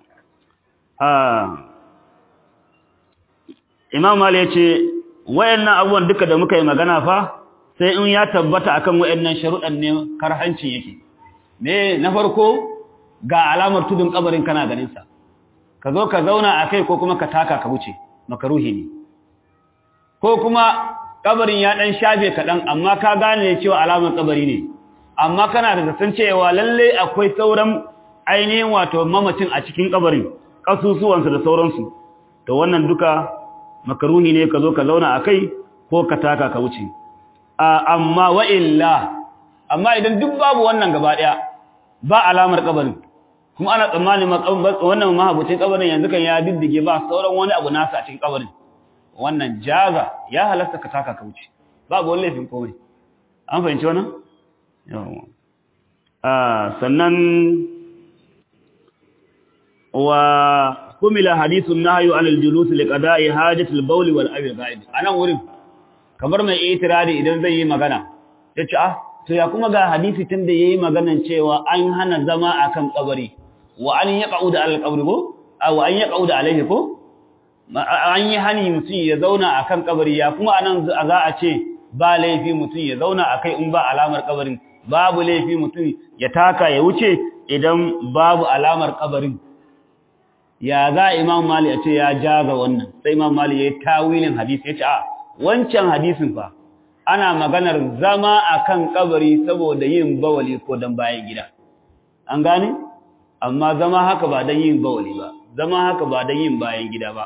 Imam Mali ya ce, wayannan abubuwan duka da muka yi magana fa, sai in ya tabbata akan wayannan sharuɗan ne karhancin yake. Me na farko ga alamar tudun kabarin kana ganinsa, ka zo ka zauna a kai ko kuma ka taka ka wuce, makaruhi ne. Ko kuma kabarin ya ɗan shafe kaɗan, amma ka gane cewa alamar kabari ne, amma kana da zaton cewa lallai akwai sauran ainihin wato mamacin a cikin kabarin. ƙasusuwansu da sauransu to wannan duka makaruhi ne ka zo ka zauna a kai ko ka taka ka wuce amma wa'illa amma idan duk babu wannan gaba ɗaya ba alamar kabarin kuma ana tsammanin wannan mahabucin kabarin yanzu kan ya diddige ba sauran wani abu nasa a cikin kabarin wannan jaza ya halasta ka taka ka wuce babu wani laifin komai an fahimci wannan yawa sannan وكمل حديث النهي عن الجلوس لقضاء حاجة البول والأبي الغائب أنا wurin kamar mai itirari idan zai yi magana yace ah to ya kuma ga hadisi tun da yayi maganan cewa an hana zama akan kabari wa an yaqauda al qabri ko aw an yaqauda alaihi ko an yi hani mutum ya zauna akan kabari ya kuma anan za a ce ba laifi mutum ya zauna akai in ba alamar kabarin babu laifi mutum ya taka ya wuce idan babu alamar kabarin ya za imam mali a ce ya jaza wannan sai imam mali ya yi tawilin hadisi ya ce a wancan hadisin fa ana maganar zama akan kabari saboda yin bawali ko dan bayan gida an gane amma zama haka ba dan yin bawali ba zama haka ba dan yin bayan gida ba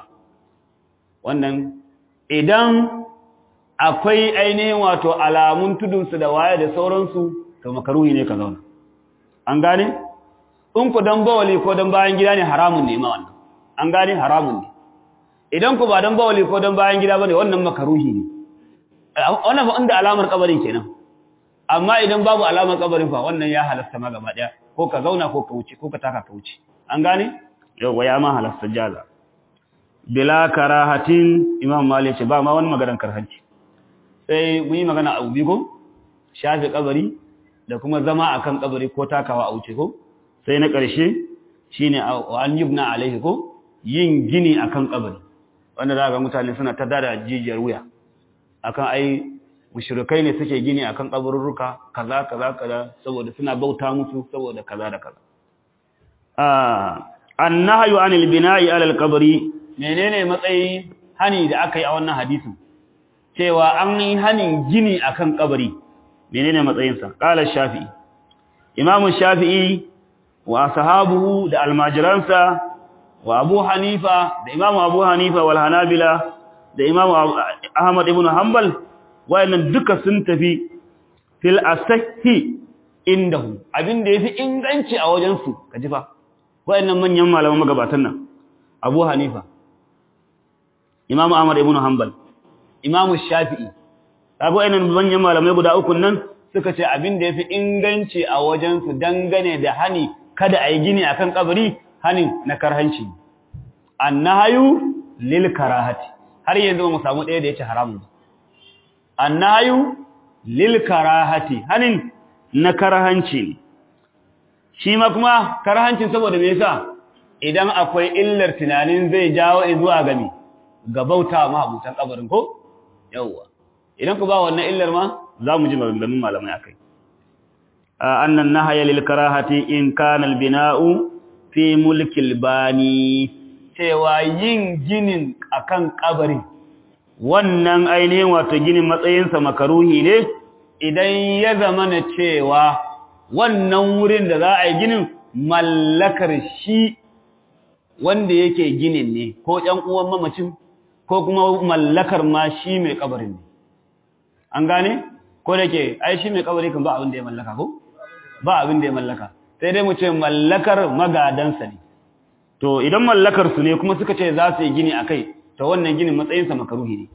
wannan idan akwai ainihin wato alamun tudunsu da waye da sauransu to makaruhi ne ka zauna an gane in ku dan bawali ko dan bayan gida ne haramun ne ma wannan an gane haramun ne idan ku ba dan bawali ko dan bayan gida bane wannan makaruhi ne wannan ba inda alamar kabarin kenan amma idan babu alamar kabarin fa wannan ya halasta ma gaba daya ko ka zauna ko ka wuce ko ka taka ka wuce an gane yawa ya ma halasta jaza bila karahatin imam malik ce ba ma wani maganar karhanci sai mun yi magana a ubigo shafe kabari da kuma zama akan kabari ko takawa a wuce ko sai na ƙarshe shi ne an yubna alaihi ko yin gini akan kabari wanda za ga mutane suna ta dada jijiyar wuya akan ai mushrikai ne suke gini akan kaburruka kaza kaza kaza saboda suna bauta musu saboda kaza da kaza ah annahyu anil bina'i ala al-qabri menene matsayi hani da aka yi a wannan hadisin cewa an yi hanin gini akan kabari menene matsayinsa qala shafi'i imam shafi'i wa sahabuhu da almajiransa wa abu hanifa da imamu abu hanifa wal hanabila da imamu ahmad ibn hanbal wayannan duka sun tafi fil asahi indahu abinda yafi inganci a wajen su kaji fa wayannan manyan malaman magabatan nan abu hanifa imamu ahmad ibn hanbal imamu shafi'i kaga wayannan manyan malamai guda uku nan suka ce abinda yafi inganci a wajen su dangane da hani kada ayi gini akan kabari hanin na karhanci annahayu lil karahati har yanzu mu samu ɗaya da yace haramun annahayu lil karahati hanin na karhanci ne shi ma kuma karhancin saboda me yasa idan akwai illar tunanin zai jawo zuwa gami ga bauta ma abutan kabarin ko yawa idan ku ba wannan illar ma za mu ji maganganun malamai akai annan nahaya lil karahati in kana al bina'u fi mulkil bani cewa yin ginin akan kabarin wannan ainihin wato ginin matsayinsa makaruhi ne idan ya zama na cewa wannan wurin da za a yi ginin mallakar shi wanda yake ginin ne ko ɗan uwan mamacin ko kuma mallakar ma shi mai kabarin ne an gane ko da ke ai shi mai kabari kan ba abin da ya mallaka ko ba abin da ya mallaka sai dai mu ce mallakar magadansa ne to idan mallakar su ne kuma suka ce za su yi gini akai to wannan ginin matsayinsa makaruhi ne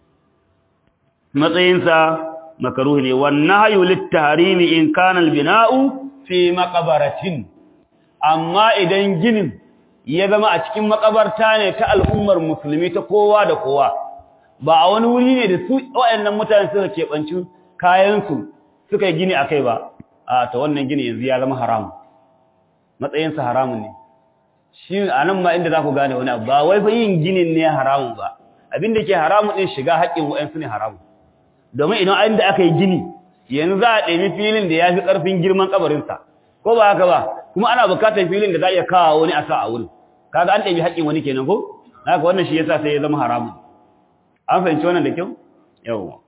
matsayinsa makaruhi ne wannan hayu littaharimi in kana albina'u fi maqabaratin amma idan ginin ya zama a cikin makabarta ne ta al'ummar musulmi ta kowa da kowa ba a wani wuri ne da su waɗannan mutane suka keɓanci kayansu suka yi gini akai ba a ta wannan gini yanzu ya zama haramun matsayinsa haramun ne shi a nan ma inda za ku gane wani abu ba wai fa yin ginin ne haramun ba abin da ke haramun ɗin shiga haƙƙin wa'yansu ne haramun domin idan inda aka yi gini yanzu za a ɗemi filin da ya fi ƙarfin girman ƙabarinsa ko ba haka ba kuma ana buƙatar filin da za a iya kawo wani a sa a wurin kaga an ɗemi haƙƙin wani kenan ko haka wannan shi yasa sai ya zama haramun an fahimci wannan da kyau yawwa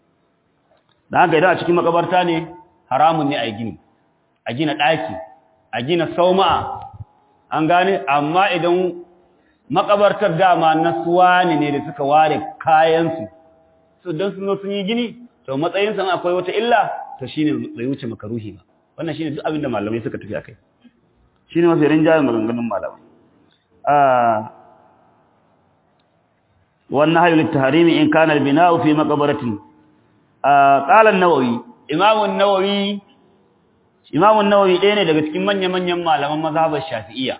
da haka idan a cikin makabarta ne haramun ne a yi gini a gina ɗaki a gina sauma'a an gane amma idan makabartar dama na suwani ne da suka ware kayansu su don sun sun yi gini to matsayin san akwai wata illa to shine bai wuce makaruhi ba wannan shine duk abin da malamai suka tafi akai shine mafi rinjaye maganganun malamai ah wannan hayu litahrimi in kana albina'u fi maqbaratin ah qala an-nawawi imam an-nawawi imam an-nawawi ɗaya ne daga cikin manyan-manyan malaman mazhabar shafi'iyya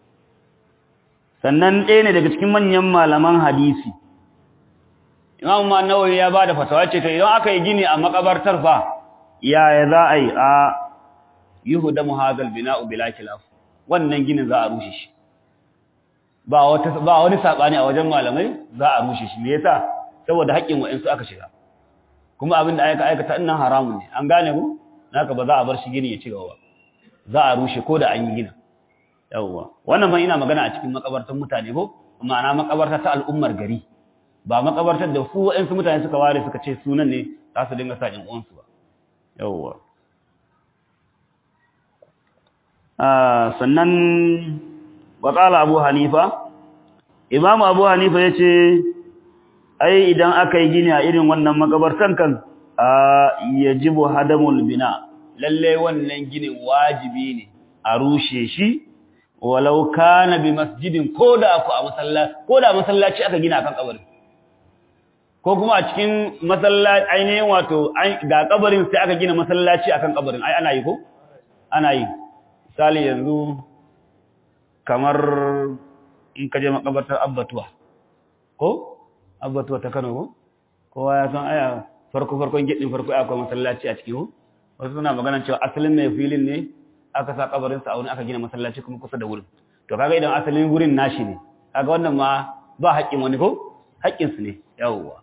sannan ɗaya ne daga cikin manyan malaman hadisi imam nawawi ya bada fatawa ce to idan aka yi gini a makabartar fa yaya za a yi a yuhdamu hadal bina'u bila khilaf wannan ginin za a rushe shi ba wata ba wani sabani a wajen malamai za a rushe shi me yasa saboda haƙƙin wa'ansu aka shiga kuma abin da aka aikata innan haramun ne an gane ku naka ba za a bar shi gini ya ci gaba za a rushe ko da an yi gina yawwa wannan ban ina magana a cikin makabartar mutane ko ma'ana makabarta ta al'ummar gari ba makabartar da su waɗansu mutane suka ware suka ce sunan ne za su dinga sa ƴan uwansu ba yawwa sannan waƙala abu hanifa imam abu hanifa ya ce ai idan aka yi gini a irin wannan makabartan kan ya jibu hadamul bina lalle wannan ginin wajibi ne a rushe shi walau kana bi masjidin ko da ku a masallaci ko da masallaci aka gina kan kabarin ko kuma a cikin masallaci ainihin wato ga kabarin sai aka gina masallaci akan kabarin ai ana yi ko ana yi misali yanzu kamar in ka je makabartar abbatuwa ko abbatuwa ta Kano ko kowa ya san aya farko farkon gidin farko akwai masallaci a cikin wasu suna magana cewa asalin mai filin ne aka sa kabarin sa a wani aka gina masallaci kuma kusa da wurin to kaga idan asalin wurin nashi ne kaga wannan ma ba haƙƙin wani ko haƙƙin su ne yawwa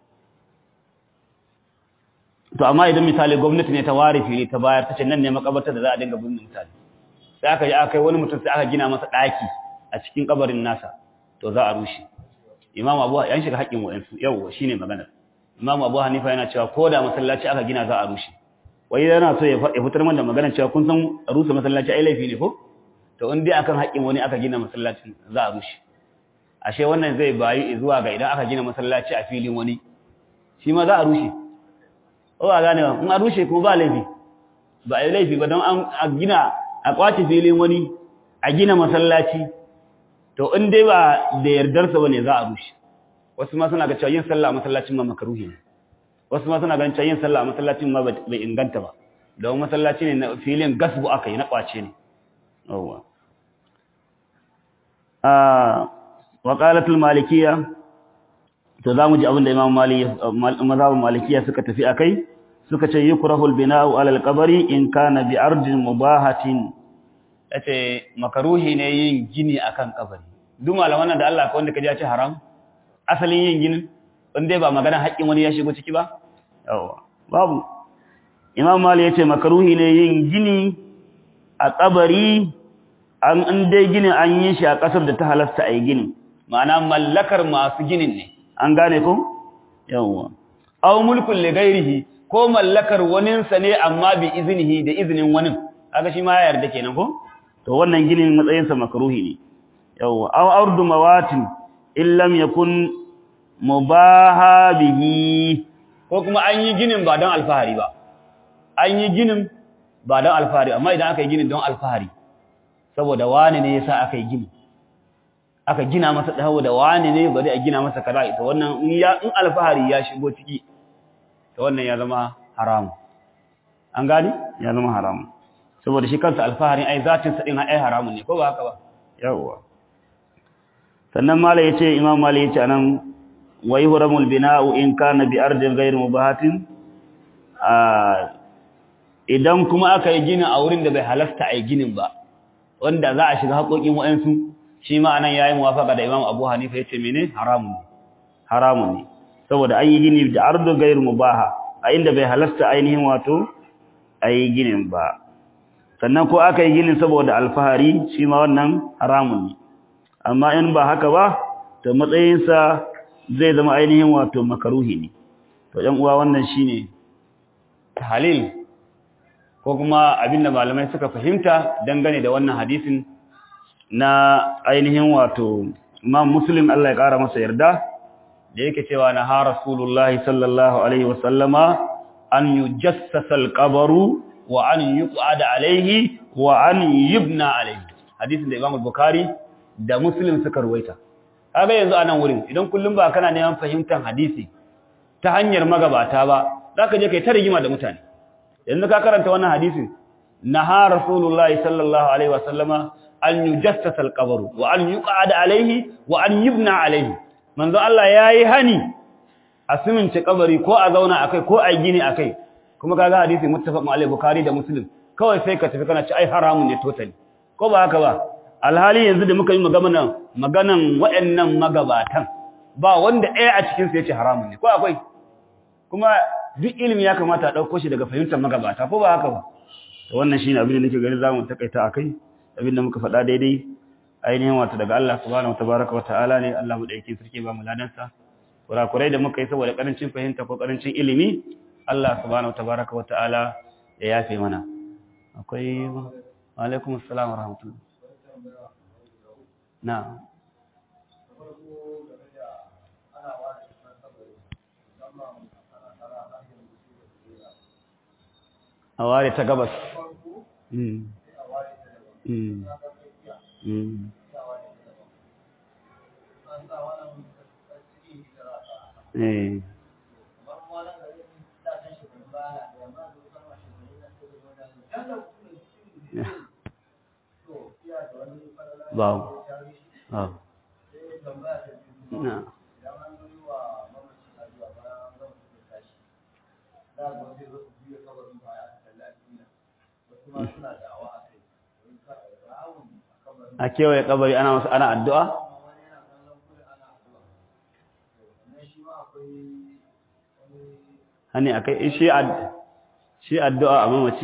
to amma idan misali gwamnati ne ta ware fili ta bayar ta ce nan ne makabartar da za a dinga binne mutane sai aka yi aka yi wani mutum sai aka gina masa ɗaki a cikin kabarin nasa to za a rushe imam abu yan shiga haƙƙin wa'ansu yawwa shine maganar imam abu hanifa yana cewa ko da masallaci aka gina za a rushe wai yana so ya fitar mana da maganar cewa kun san rusa masallaci ai laifi ne ko to in dai akan haƙƙin wani aka gina masallacin za a rushe ashe wannan zai bayi zuwa ga idan aka gina masallaci a filin wani shi ma za a rushe o a gane ba in a rushe kuma ba laifi ba a yi laifi ba don an gina a kwace filin wani a gina masallaci to in dai ba da yardarsa bane za a rushe wasu ma suna ga cewa yin sallah a masallacin ma makaruhi ne wasu ma suna ganin cewa yin sallah a masallacin ma bai inganta ba don masallaci ne na filin gasbu aka yi na kwace ne yawwa wa qalatul malikiyya to zamu ji abin da imam mali mazhabin malikiyya suka tafi akai suka ce yukrahu al-bina'u 'ala al-qabri in kana bi ardin mubahatin yace makaruhi ne yin gini akan kabari duk malaman nan da Allah ko wanda kaje ya ce haram asalin yin ginin wanda ba magana haƙƙin wani ya shigo ciki ba yawa babu imam mali yace makaruhi ne yin gini a kabari an in dai ginin an yi shi a kasar da ta halasta a yi gini ma'ana mallakar masu ginin ne an gane ko yawa aw mulkun li ghairihi ko mallakar waninsa ne amma bi iznihi da iznin wani kaga shi ma ya yarda kenan ko to wannan ginin matsayin sa makruhi ne yawa aw ardu mawatin illam yakun mubaha bihi ko kuma an yi ginin ba don alfahari ba an yi ginin ba don alfahari amma idan aka yi ginin don alfahari saboda wani ne yasa aka yi gini aka gina masa dawo da wani ne bari a gina masa kaza ita wannan in ya in alfahari ya shigo ciki to wannan ya zama haramu an gani ya zama haramu saboda shi kansa alfahari ai zatin sa din ai haramun ne ko ba haka ba yawa sannan malai yace imam malai yace anan wa yuhramul bina'u in kana bi ardin ghayr mubahatin idan kuma aka yi ginin a wurin da bai halasta a yi ginin ba wanda za a shiga haƙoƙin wa'ansu shi ma anan yayi muwafaqa da imam abu hanifa yace mene haramun ne haramun ne saboda an yi gini da ardin ghayr mubaha a inda bai halasta ainihin wato a yi ginin ba sannan ko aka yi ginin saboda alfahari shi ma wannan haramun ne amma in ba haka ba to matsayinsa zai zama ainihin wato makaruhi ne to ɗan uwa wannan shine halil ko kuma abinda malamai suka fahimta dangane da wannan hadisin na ainihin wato Imam Muslim Allah ya kara masa yarda da yake cewa na ha Rasulullahi sallallahu alaihi wasallama an yujassasa al-qabru wa an yuqada alaihi wa an yubna alaihi hadisin da Imam Bukhari da Muslim suka ruwaita kaga yanzu anan wurin idan kullum ba kana neman fahimtar hadisi ta hanyar magabata ba zaka je kai ta rigima da mutane yanzu ka karanta wannan hadisin naha rasulullahi sallallahu alaihi wasallama an yujassasa alqabru wa an yuqada alaihi wa an yubna alaihi manzo Allah yayi hani a simince kabari ko a zauna akai ko a gini akai kuma kaga hadisi muttafaq alaihi bukhari da muslim kawai sai ka tafi kana ci ai haramun ne totally ko ba haka ba alhali yanzu da muka yi maganan maganan waɗannan magabatan ba wanda ɗaya a cikin su yace haramun ne ko akwai kuma duk ilimi ya kamata a ɗauko shi daga fahimtar magabata ko ba haka ba to wannan shine abin da nake gani zamu takaita akai abin da muka faɗa daidai ainihin wato daga Allah subhanahu watabaraka wa ta'ala ne Allah mu dauke sarki ba mu ladansa kurakurai da muka yi saboda karancin fahimta ko karancin ilimi Allah subhanahu watabaraka wa ta'ala ya yafe mana akwai wa alaikum assalam wa rahmatullah na'am a ware ta gabas Babu. Babu. Na. a kewaye kabari ana wasu ana addu'a? hani a kai shi addu'a a mamaci?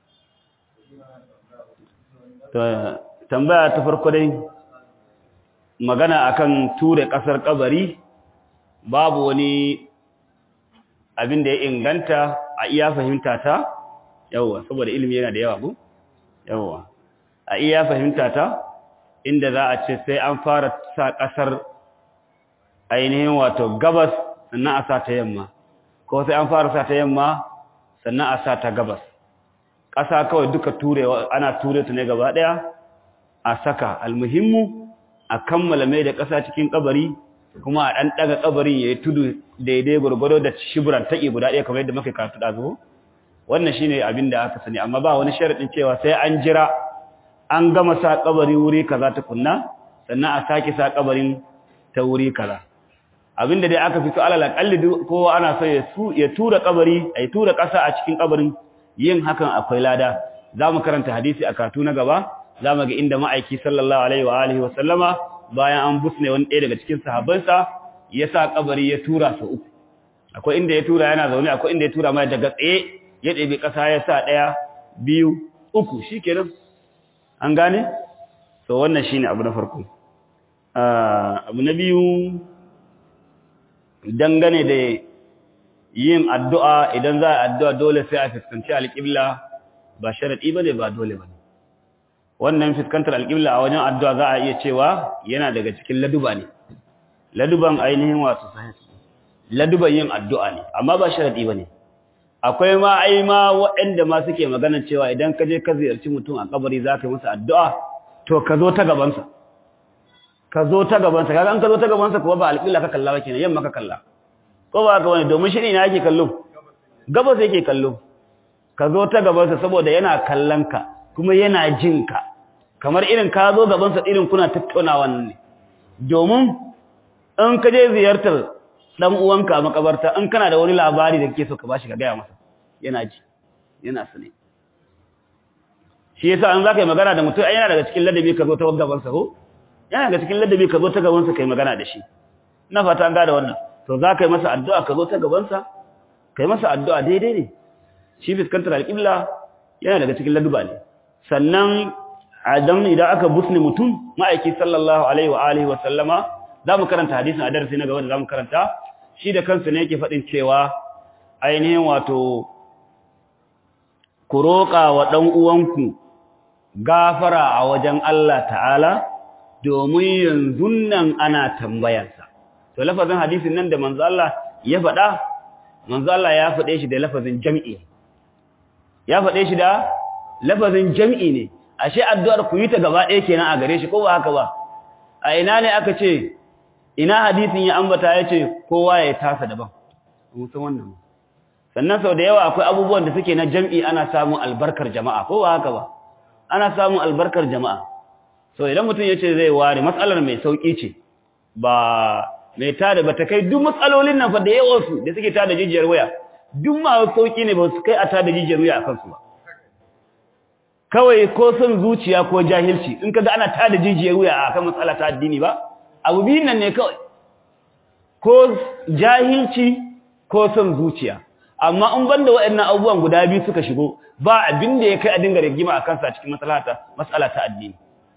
tambaya ta farko dai magana akan ture kasar kabari babu wani abin da ya inganta a iya fahimta ta yawa saboda ilimi yana da yawa ko yawa a iya fahimta ta inda za a ce sai an fara sa kasar ainihin wato gabas sannan a sa ta yamma ko sai an fara sa ta yamma sannan a sa ta gabas ƙasa kawai duka turewa ana ture ta ne gaba ɗaya a saka almuhimmu a kammala mai da ƙasa cikin kabari kuma a ɗan ɗaga kabarin ya yi tudu daidai gwargwado da shiburan taƙi guda ɗaya kamar yadda muka karatu ɗazu wannan shine abin da aka sani amma ba wani sharaɗin cewa sai an jira an gama sa kabari wuri kaza ta kunna sannan a sake sa kabarin ta wuri kaza abinda dai aka fito alal akalli kowa ana so ya su ya tura kabari ay tura kasa a cikin kabarin yin hakan akwai lada zamu karanta hadisi a katu na gaba zamu ga inda ma'aiki sallallahu alaihi wa alihi wa sallama bayan an busne wani ɗaya daga cikin sahabbansa ya sa kabari ya tura su uku akwai inda ya tura yana zaune akwai inda ya tura mai daga tsaye ya ɗebi kasa ya sa ɗaya biyu uku shikenan an gane so wannan shine abu na farko abu na biyu dangane da yin addu'a idan za a addu'a dole sai a fuskanci alƙibla ba sharaɗi ba ne ba dole ba ne wannan fuskantar alƙibla a wajen addu'a za a iya cewa yana daga cikin laduba ne laduban ainihin wasu sahihi laduban yin addu'a ne amma ba sharaɗi ba ne akwai ma ai ma waɗanda ma suke magana cewa idan ka je ka ziyarci mutum a kabari za ka yi masa addu'a to ka zo ta gabansa ka zo ta gabansa kaga an ka zo ta gabansa kuma ba alƙibla ka kalla ba kenan yamma ka kalla ko ba ka wani domin shi ne na yake kallo gabas yake kallo ka zo ta gabansa saboda yana kallon ka kuma yana jin ka kamar irin ka zo gabansa irin kuna tattaunawa ne domin in ka je ziyartar dan uwanka a makabarta in kana da wani labari da kake so ka bashi ka gaya masa yana ji yana sane shi yasa an zaka yi magana da mutum ai yana daga cikin ladabi ka zo ta gabansa ko yana daga cikin ladabi ka zo ta gabansa kai magana da shi ina fata an gada wannan to za ka yi masa addu'a ka zo ta gabansa ka yi masa addu'a daidai ne shi fuskantar alƙibla yana daga cikin laduba ne sannan adam idan aka busne mutum ma'aiki sallallahu alaihi wa alihi wa sallama za mu karanta hadisin a darasi na gaba da za mu karanta shi da kansa ne yake faɗin cewa ainihin wato ku roƙa wa ɗan uwanku gafara a wajen Allah ta'ala domin yanzu nan ana tambayarsa to lafazin hadisin nan da manzo Allah ya faɗa manzo Allah ya faɗe shi da lafazin jam'i ya faɗe shi da lafazin jam'i ne ashe addu'ar ku yi ta gaba ɗaya kenan a gare shi ko ba haka ba a ina ne aka ce ina hadisin ya ambata ya ce kowa ya tasa daban musan wannan sannan sau da yawa akwai abubuwan da suke na jam'i ana samun albarkar jama'a ko ba haka ba ana samun albarkar jama'a so idan mutum ya ce zai ware matsalar mai sauƙi ce ba mai tada ba ta kai duk matsalolin nan fa da yawansu da suke tada jijiyar waya duk ma sauƙi ne ba su kai a tada jijiyar waya a kansu ba kawai ko son zuciya ko jahilci in kaga ana tada jijiyar waya a kan matsala ta addini ba abu biyun nan ne kawai ko jahilci ko son zuciya amma in banda waɗannan abubuwan guda biyu suka shigo ba abin da ya kai a dinga rigima a kansa cikin matsala ta addini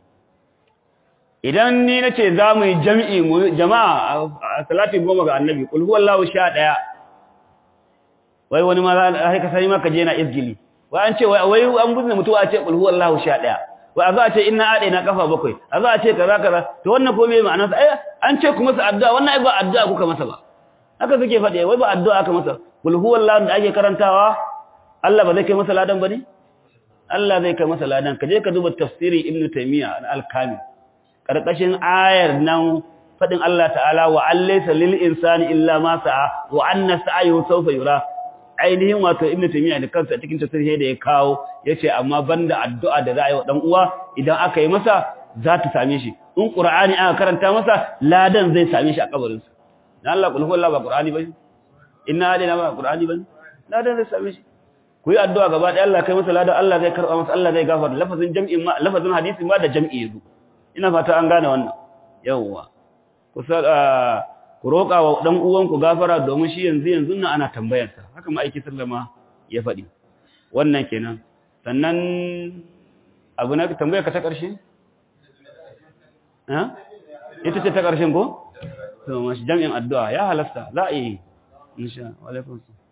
idan ni nace za mu yi jami'i mu jama'a a salati goma ga annabi kul huwallahu sha daya wai wani ma za ka sani maka je na izgili wai an ce wai wai an buzne mutuwa a ce kul huwallahu sha daya wai a za a ce inna ade na kafa bakwai a za a ce kaza kaza to wannan ko me ma'anar sa eh an ce ku masa addu'a wannan ai ba addu'a kuka masa ba haka suke faɗi wai ba addu'a aka masa kul huwallahu da ake karantawa Allah ba zai kai masa ladan bane Allah zai kai masa ladan ka je ka duba tafsiri ibnu taymiya al-kamil karkashin ayar nan fadin Allah ta'ala wa allaysa lil insani illa ma sa'a wa anna sa'ahu sawfa yura ainihin wato ibnu taymiya da kansa cikin tafsiri da ya kawo yace amma banda addu'a da za a yi wa dan uwa idan aka yi masa za ta same shi in qur'ani aka karanta masa ladan zai same shi a kabarin sa dan Allah kulhu Allah ba qur'ani bane inna alaina ba qur'ani bane ladan zai same shi ku yi addu'a gaba ɗaya Allah kai masa ladan Allah zai karba masa Allah zai gafarta lafazin jam'in ma lafazin hadisi ma da jam'i yazo ina fata an gane wannan yawwa kusa ku roƙa wa dan uwanku gafara domin shi yanzu yanzu nan ana tambayar sa haka ma'aiki sallama ya faɗi wannan kenan sannan abu na tambayar ka ta ƙarshe ha ita ce ta ƙarshen ko to mashi jami'in addu'a ya halasta za a yi insha wa alaikum salam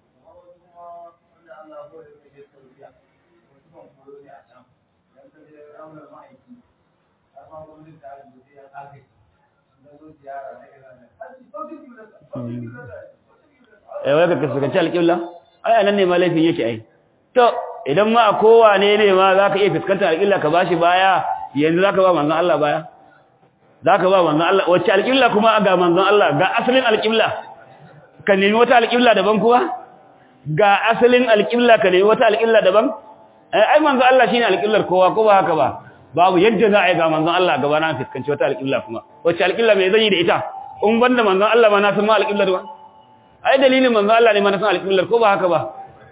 eh wai ka kasance alƙibla ai anan ne ma laifin yake ai to idan ma kowa ne ne ma zaka iya fuskantar alƙibla ka bashi baya yanzu zaka ba manzon Allah baya zaka ba manzon Allah wacce alƙibla kuma ga manzon Allah ga asalin alƙibla ka nemi wata alƙibla daban kuwa ga asalin alƙibla ka nemi wata alƙibla daban ai manzon Allah shine alƙiblar kowa ko ba haka ba babu yadda za a yi ga manzon Allah gaba na fuskanci wata alƙibla kuma wacce alƙibla mai zan yi da ita in banda manzon Allah ma na san ma alƙiblar ba ai dalilin manzon Allah ne ma na san alƙiblar ko ba haka ba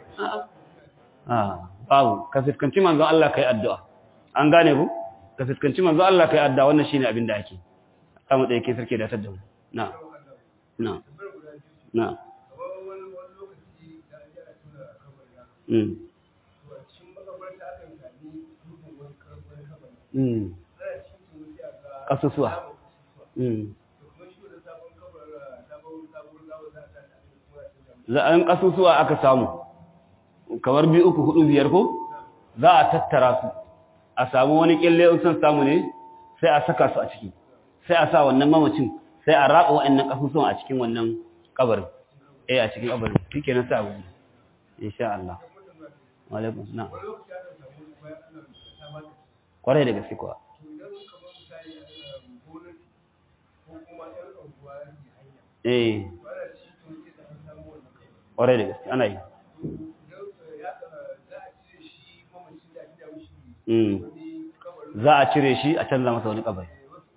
a'a babu ka fuskanci manzon Allah kai addu'a an gane ku ka fuskanci manzon Allah kai addu'a wannan shine abin da ake samu da yake sarki da tadda na na na mm mm kasusuwa mm za an kasusuwa aka samu kamar biyu uku hudu biyar ko za a tattara su a samu wani kyalle in san samu ne sai a saka su a ciki sai a sa wannan mamacin sai a raba wa'annan kasusuwan a cikin wannan kabarin eh a cikin kabarin shikenan sai a gudu insha Allah wa alaikum na'am kwarai da gaske kuwa eh kwarai da gaske ana yi za a cire shi a canza masa wani kabari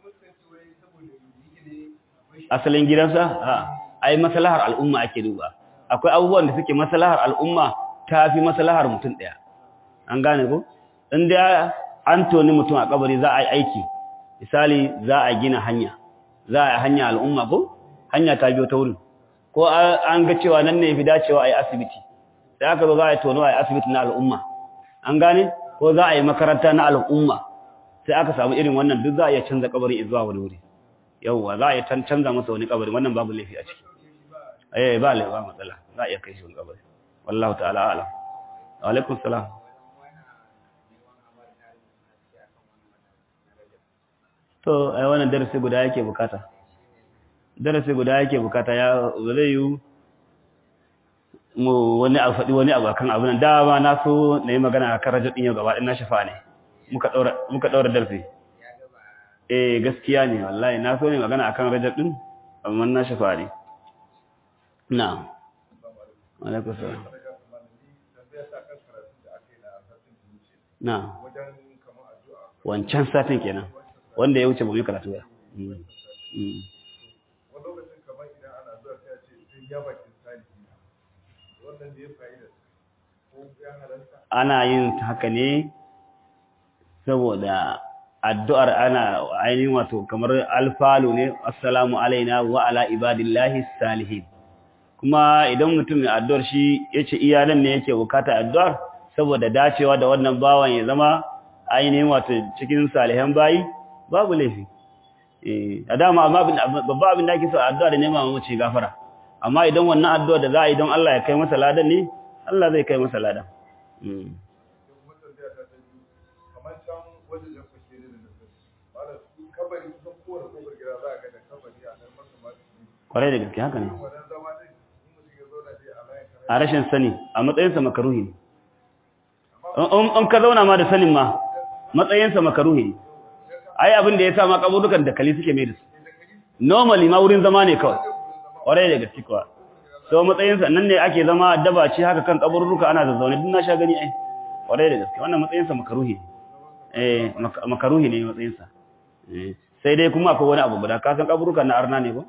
asalin gidansa a ai maslahar al'umma ake duba akwai abubuwan da suke maslahar al'umma ta fi maslahar mutum ɗaya an gane ko inda an toni mutum a kabari za a yi aiki misali za a gina hanya za a yi hanya al'umma ko hanya ta biyo ta wurin ko an ga cewa nan ne fi dacewa a yi asibiti sai aka zo za a yi tono a yi asibiti na al'umma an gane ko za a yi makaranta na al'umma sai aka samu irin wannan duk za a iya canza kabari zuwa wani wuri yauwa za a iya canza masa wani kabari wannan babu laifi a ciki eh ba laifi ba matsala za a iya kai shi wani kabari wallahu ta'ala a'lam wa alaikum salam to ai wannan darasi guda yake bukata darasi guda yake bukata ya zai yi mu wani a faɗi wani abu akan abin da ma na so na yi magana a kan rajab ɗin yau gaba ɗin na shafa ne muka ɗaura darsi eh gaskiya ne wallahi na so ne magana akan rajab ɗin amma na shafa ne na alaikun salam na wancan satin kenan wanda ya wuce ba mu yi karatu ya ana yin haka ne saboda addu'ar ana ainihin wato kamar alfalu ne assalamu alaina wa ala ibadillahi salihin kuma idan mutum mai addu'ar shi yace iyalan ne yake bukata addu'ar saboda dacewa da wannan bawan ya zama ainihin wato cikin salihan bayi babu laifi eh a dama amma babba abin da ake so addu'a da nema mace gafara amma idan wannan addu'a da za a yi don Allah ya kai masa ladan ne Allah zai kai masa ladan kwarai da gaske haka ne a rashin sani a matsayinsa makaruhi ne in ka zauna ma da sanin ma matsayinsa makaruhi ne ai abin da ya sa ma kaburukan da kali suke mai da su normally ma wurin zama ne kawai kwarai da gaske kuwa so matsayinsa nan ne ake zama daba ce haka kan kaburruka ana zazzaune duk na sha gani ai kwarai da gaske wannan matsayinsa makaruhi eh makaruhi ne matsayinsa sai dai kuma akwai wani abu guda ka san kaburrukan na arna ne ba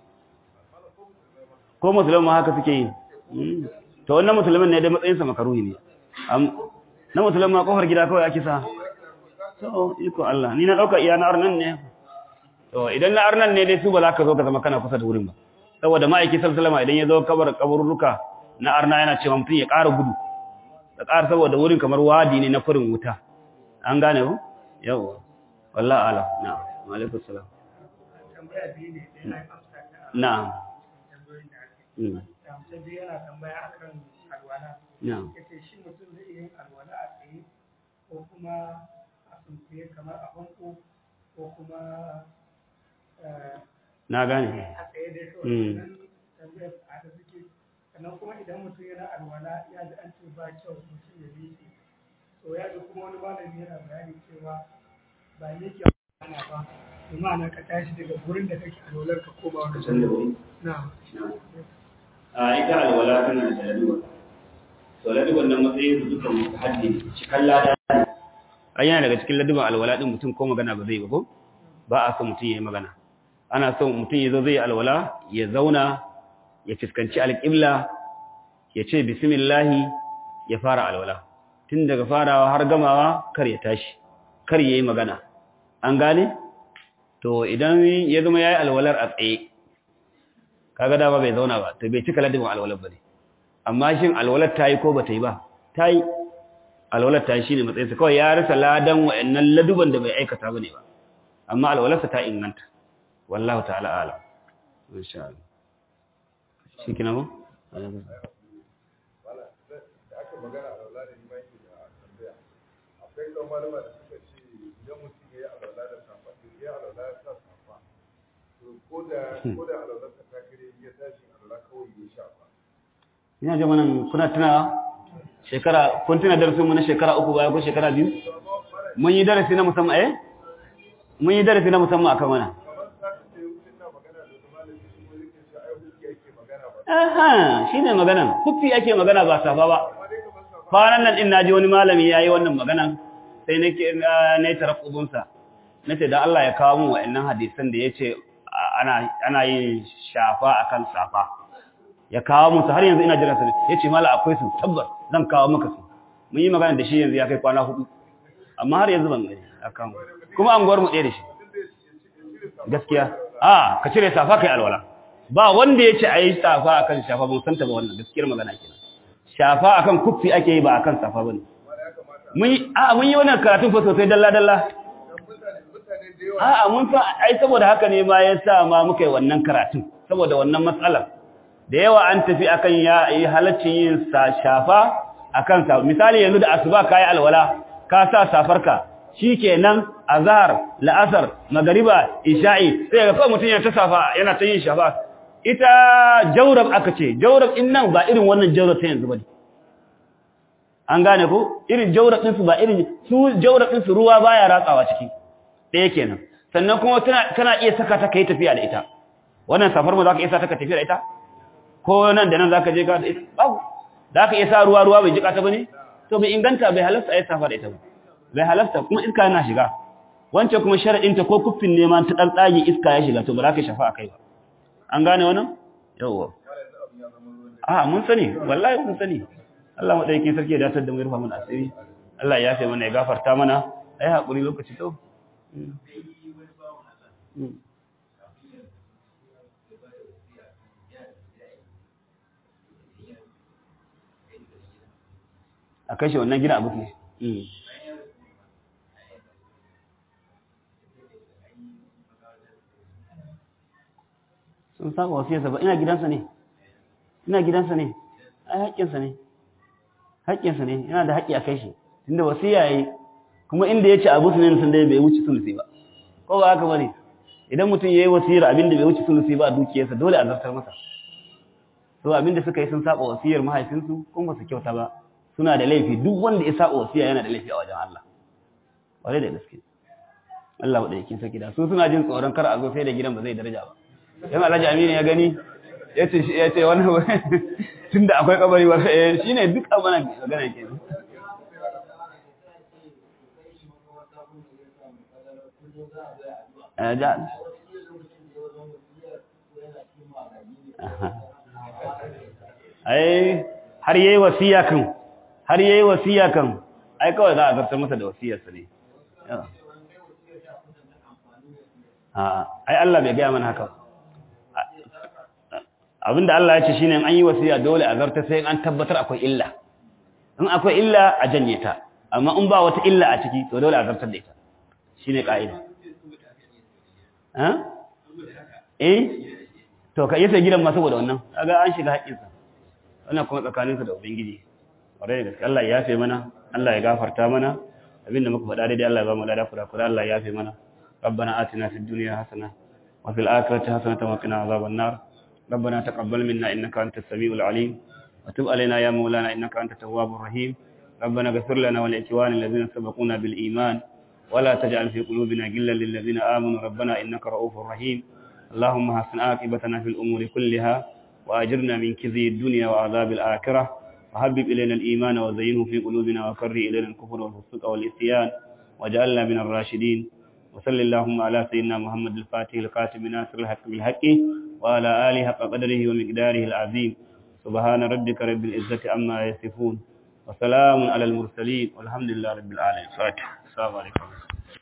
ko musulman haka suke yi to wannan musulmin ne dai matsayinsa makaruhi ne na musulman ma kofar gida kawai ake sa to iko Allah ni na dauka iya na arnan ne to idan na arnan ne dai su ba za ka zo ka zama kana kusa da wurin ba saboda ma'aiki sallama idan ya zo kabar kaburruka na arna yana cewa mutum ya ƙara gudu da ƙara saboda wurin kamar wadi ne na furin wuta an gane ku yawa wallahi ala na'am wa alaikum salam tambaya biyu ne ɗaya na amsa ta a na'am tambayoyin da aka mm, yi. Ta biyu yana tambaya akan alwala. na'am Ya ce shi mutum zai iya yin alwala a tsaye ko kuma a sunkuye kamar a banko ko kuma eh, na gane a tsaye dai kawai. Mm. Sannan tambayar a da suke sannan kuma idan mutum yana alwala ya ji an ce ba kyau mutum ya miƙe. To ya ji kuma wani malami yana bayani cewa ba miƙe ana ba. Imana ka tashi daga gurin da kake alwalar ka koma wani San da wuri. Na'am. a ita alwala tana da laduwa to laduwan nan matsayin su duka musu haddi ne cikin lada ne ai yana daga cikin laduwan alwala din mutum ko magana ba zai ba ko ba a so mutum ya yi magana ana so mutum ya zo zai yi alwala ya zauna ya fuskanci alƙibla ya ce bismillahi ya fara alwala tun daga farawa har gamawa kar ya tashi kar ya yi magana an gane to idan ya zama ya yi alwalar a tsaye kaga dama bai zauna ba to bai cika ladabin alwalar ba ne amma shin alwalar ta yi ko ba ta yi ba ta yi alwalar ta yi shi ne matsayinsa kawai ya rasa ladan wa'annan laduban da bai aikata ba ne ba amma alwalarsa ta inganta wallahu ta'ala alam insha Allah shi kina mu Wala, da da aka magana a laula da ni ma yake da tambaya. Akwai ɗan malama da suka ce idan mutum ya yi alwala da safa, to ya alwala ya sa safa. To ko da ko da alwala ta ta kare ya tashi alwala kawai ya shafa. ina ji wannan kuna tunawa shekara kun tuna darasin mu na shekara uku baya ko shekara biyu mun yi darasi na musamman eh mun yi darasi na musamman akan wannan Kamar satin da ya wuce na magana da wani malami shi kuma yake ce ai hukki ake magana ba. aha shine maganan kufi ake magana ba safa ba Amma dai kamar safa kwanan nan din naji wani malami yayi wannan maganan sai nake na yi tarakkubun sa nace da Allah ya kawo mu wa'annan hadisan da yace ana ana yin shafa akan safa ya kawo musu har yanzu ina jira su yace mala akwai su tabbas zan kawo maka su mun yi magana da shi yanzu ya kai kwana hudu amma har yanzu ban gani akan kuma anguwar mu ɗaya da shi gaskiya a ka cire safa kai alwala ba wanda ya ce a yi safa akan shafa ban santa ba wannan gaskiyar magana kenan shafa akan kuffi ake yi ba akan safa bane mun yi a mun yi wannan karatun fa sosai dalla dalla mutane mutane da yawa a'a mun fa ai saboda haka ne ma yasa ma muka yi wannan karatun saboda wannan matsalar da yawa an tafi akan ya yi halaccin yin sa shafa akan sa misali yanzu da asuba kai alwala ka sa safarka shikenan azhar la'asar magariba isha'i sai ga kawai mutun ya ta safa yana ta yin shafa ita jawrab aka ce jawrab din nan ba irin wannan jawrab ta yanzu bane an gane ko irin jawrab din su ba irin su jawrab din su ruwa baya ratsawa ciki ɗaya kenan sannan kuma tana kana iya saka ta kai tafiya da ita wannan safar mu zaka iya sa ta ka tafiya da ita ko nan da nan zaka je ka da ita babu zaka iya sa ruwa ruwa bai jika ta bane to bai inganta bai halasta ai safa da ita ba bai halasta kuma iska yana shiga wancan kuma sharadin ta ko kuffin ne ma ta dan tsage iska ya shiga to ba za ka shafa akai ba an gane wannan yawa a mun sani wallahi mun sani Allah madaukakin sarki ya datar da mu rufa mana asiri Allah ya yafe mana ya gafarta mana ai hakuri lokaci to a kashe wannan gida abu ne sun saba wasu yasa ba ina gidansa ne ina gidansa ne ai haƙƙinsa ne haƙƙinsa ne yana da haƙƙi a kai shi tunda wasiya yayi kuma inda yace abu sunan sun dai bai wuce sulusi ba ko ba haka bane idan mutum yayi wasiyar abin da bai wuce sulusi ba a dukiyarsa dole a zartar masa to abin da suka yi sun saba wasiyar mahaifinsu kuma ba su kyauta ba suna da laifi duk wanda ya saba wasiya yana da laifi a wajen Allah wale da gaske Allah ba da yake saki da su suna jin tsoron kar a zo sai da gidan ba zai daraja ba dan Alhaji Aminu ya gani yace yace wannan tunda akwai kabari ba eh shine duk abana magana kenan eh ja ai har yayi wasiya kan har yayi wasiya kan ai kawai za a zartar masa da wasiyarsa ne a ai Allah bai gaya mana haka abinda Allah ya ce shine an yi wasiya dole a zartar sai an tabbatar akwai illa in akwai illa a janye ta amma in ba wata illa a ciki to dole a zartar da ita shine ka'ida ha eh to ka yasa gidan ma saboda wannan kaga an shiga haƙƙinsa wannan kuma tsakaninsa da ubangiji ƙwarai da gaske Allah ya yafe mana Allah ya gafarta mana abinda muka faɗa daidai Allah ya ba mu lada kura kura Allah ya yafe mana ربنا آتنا في الدنيا حسنة وفي الآخرة حسنة وقنا عذاب النار ربنا تقبل منا إنك أنت السميع العليم وتب علينا يا مولانا إنك أنت التواب الرحيم ربنا اغفر لنا ولإخوان الذين سبقونا بالإيمان ولا تجعل في قلوبنا غلا للذين آمنوا ربنا إنك رؤوف رحيم اللهم حسن عاقبتنا في الأمور كلها وأجرنا من كذي الدنيا وعذاب الآخرة وحبب إلينا الإيمان وزينه في قلوبنا وكره إلينا الكفر والفسوق والعصيان وجعلنا من الراشدين وصل اللهم على سيدنا محمد الفاتح القاتم ناصر الحق بالحق وعلى آله حق قدره ومقداره العظيم سبحان ربك رب العزة عما يصفون وسلام على المرسلين والحمد لله رب العالمين فاتح السلام عليكم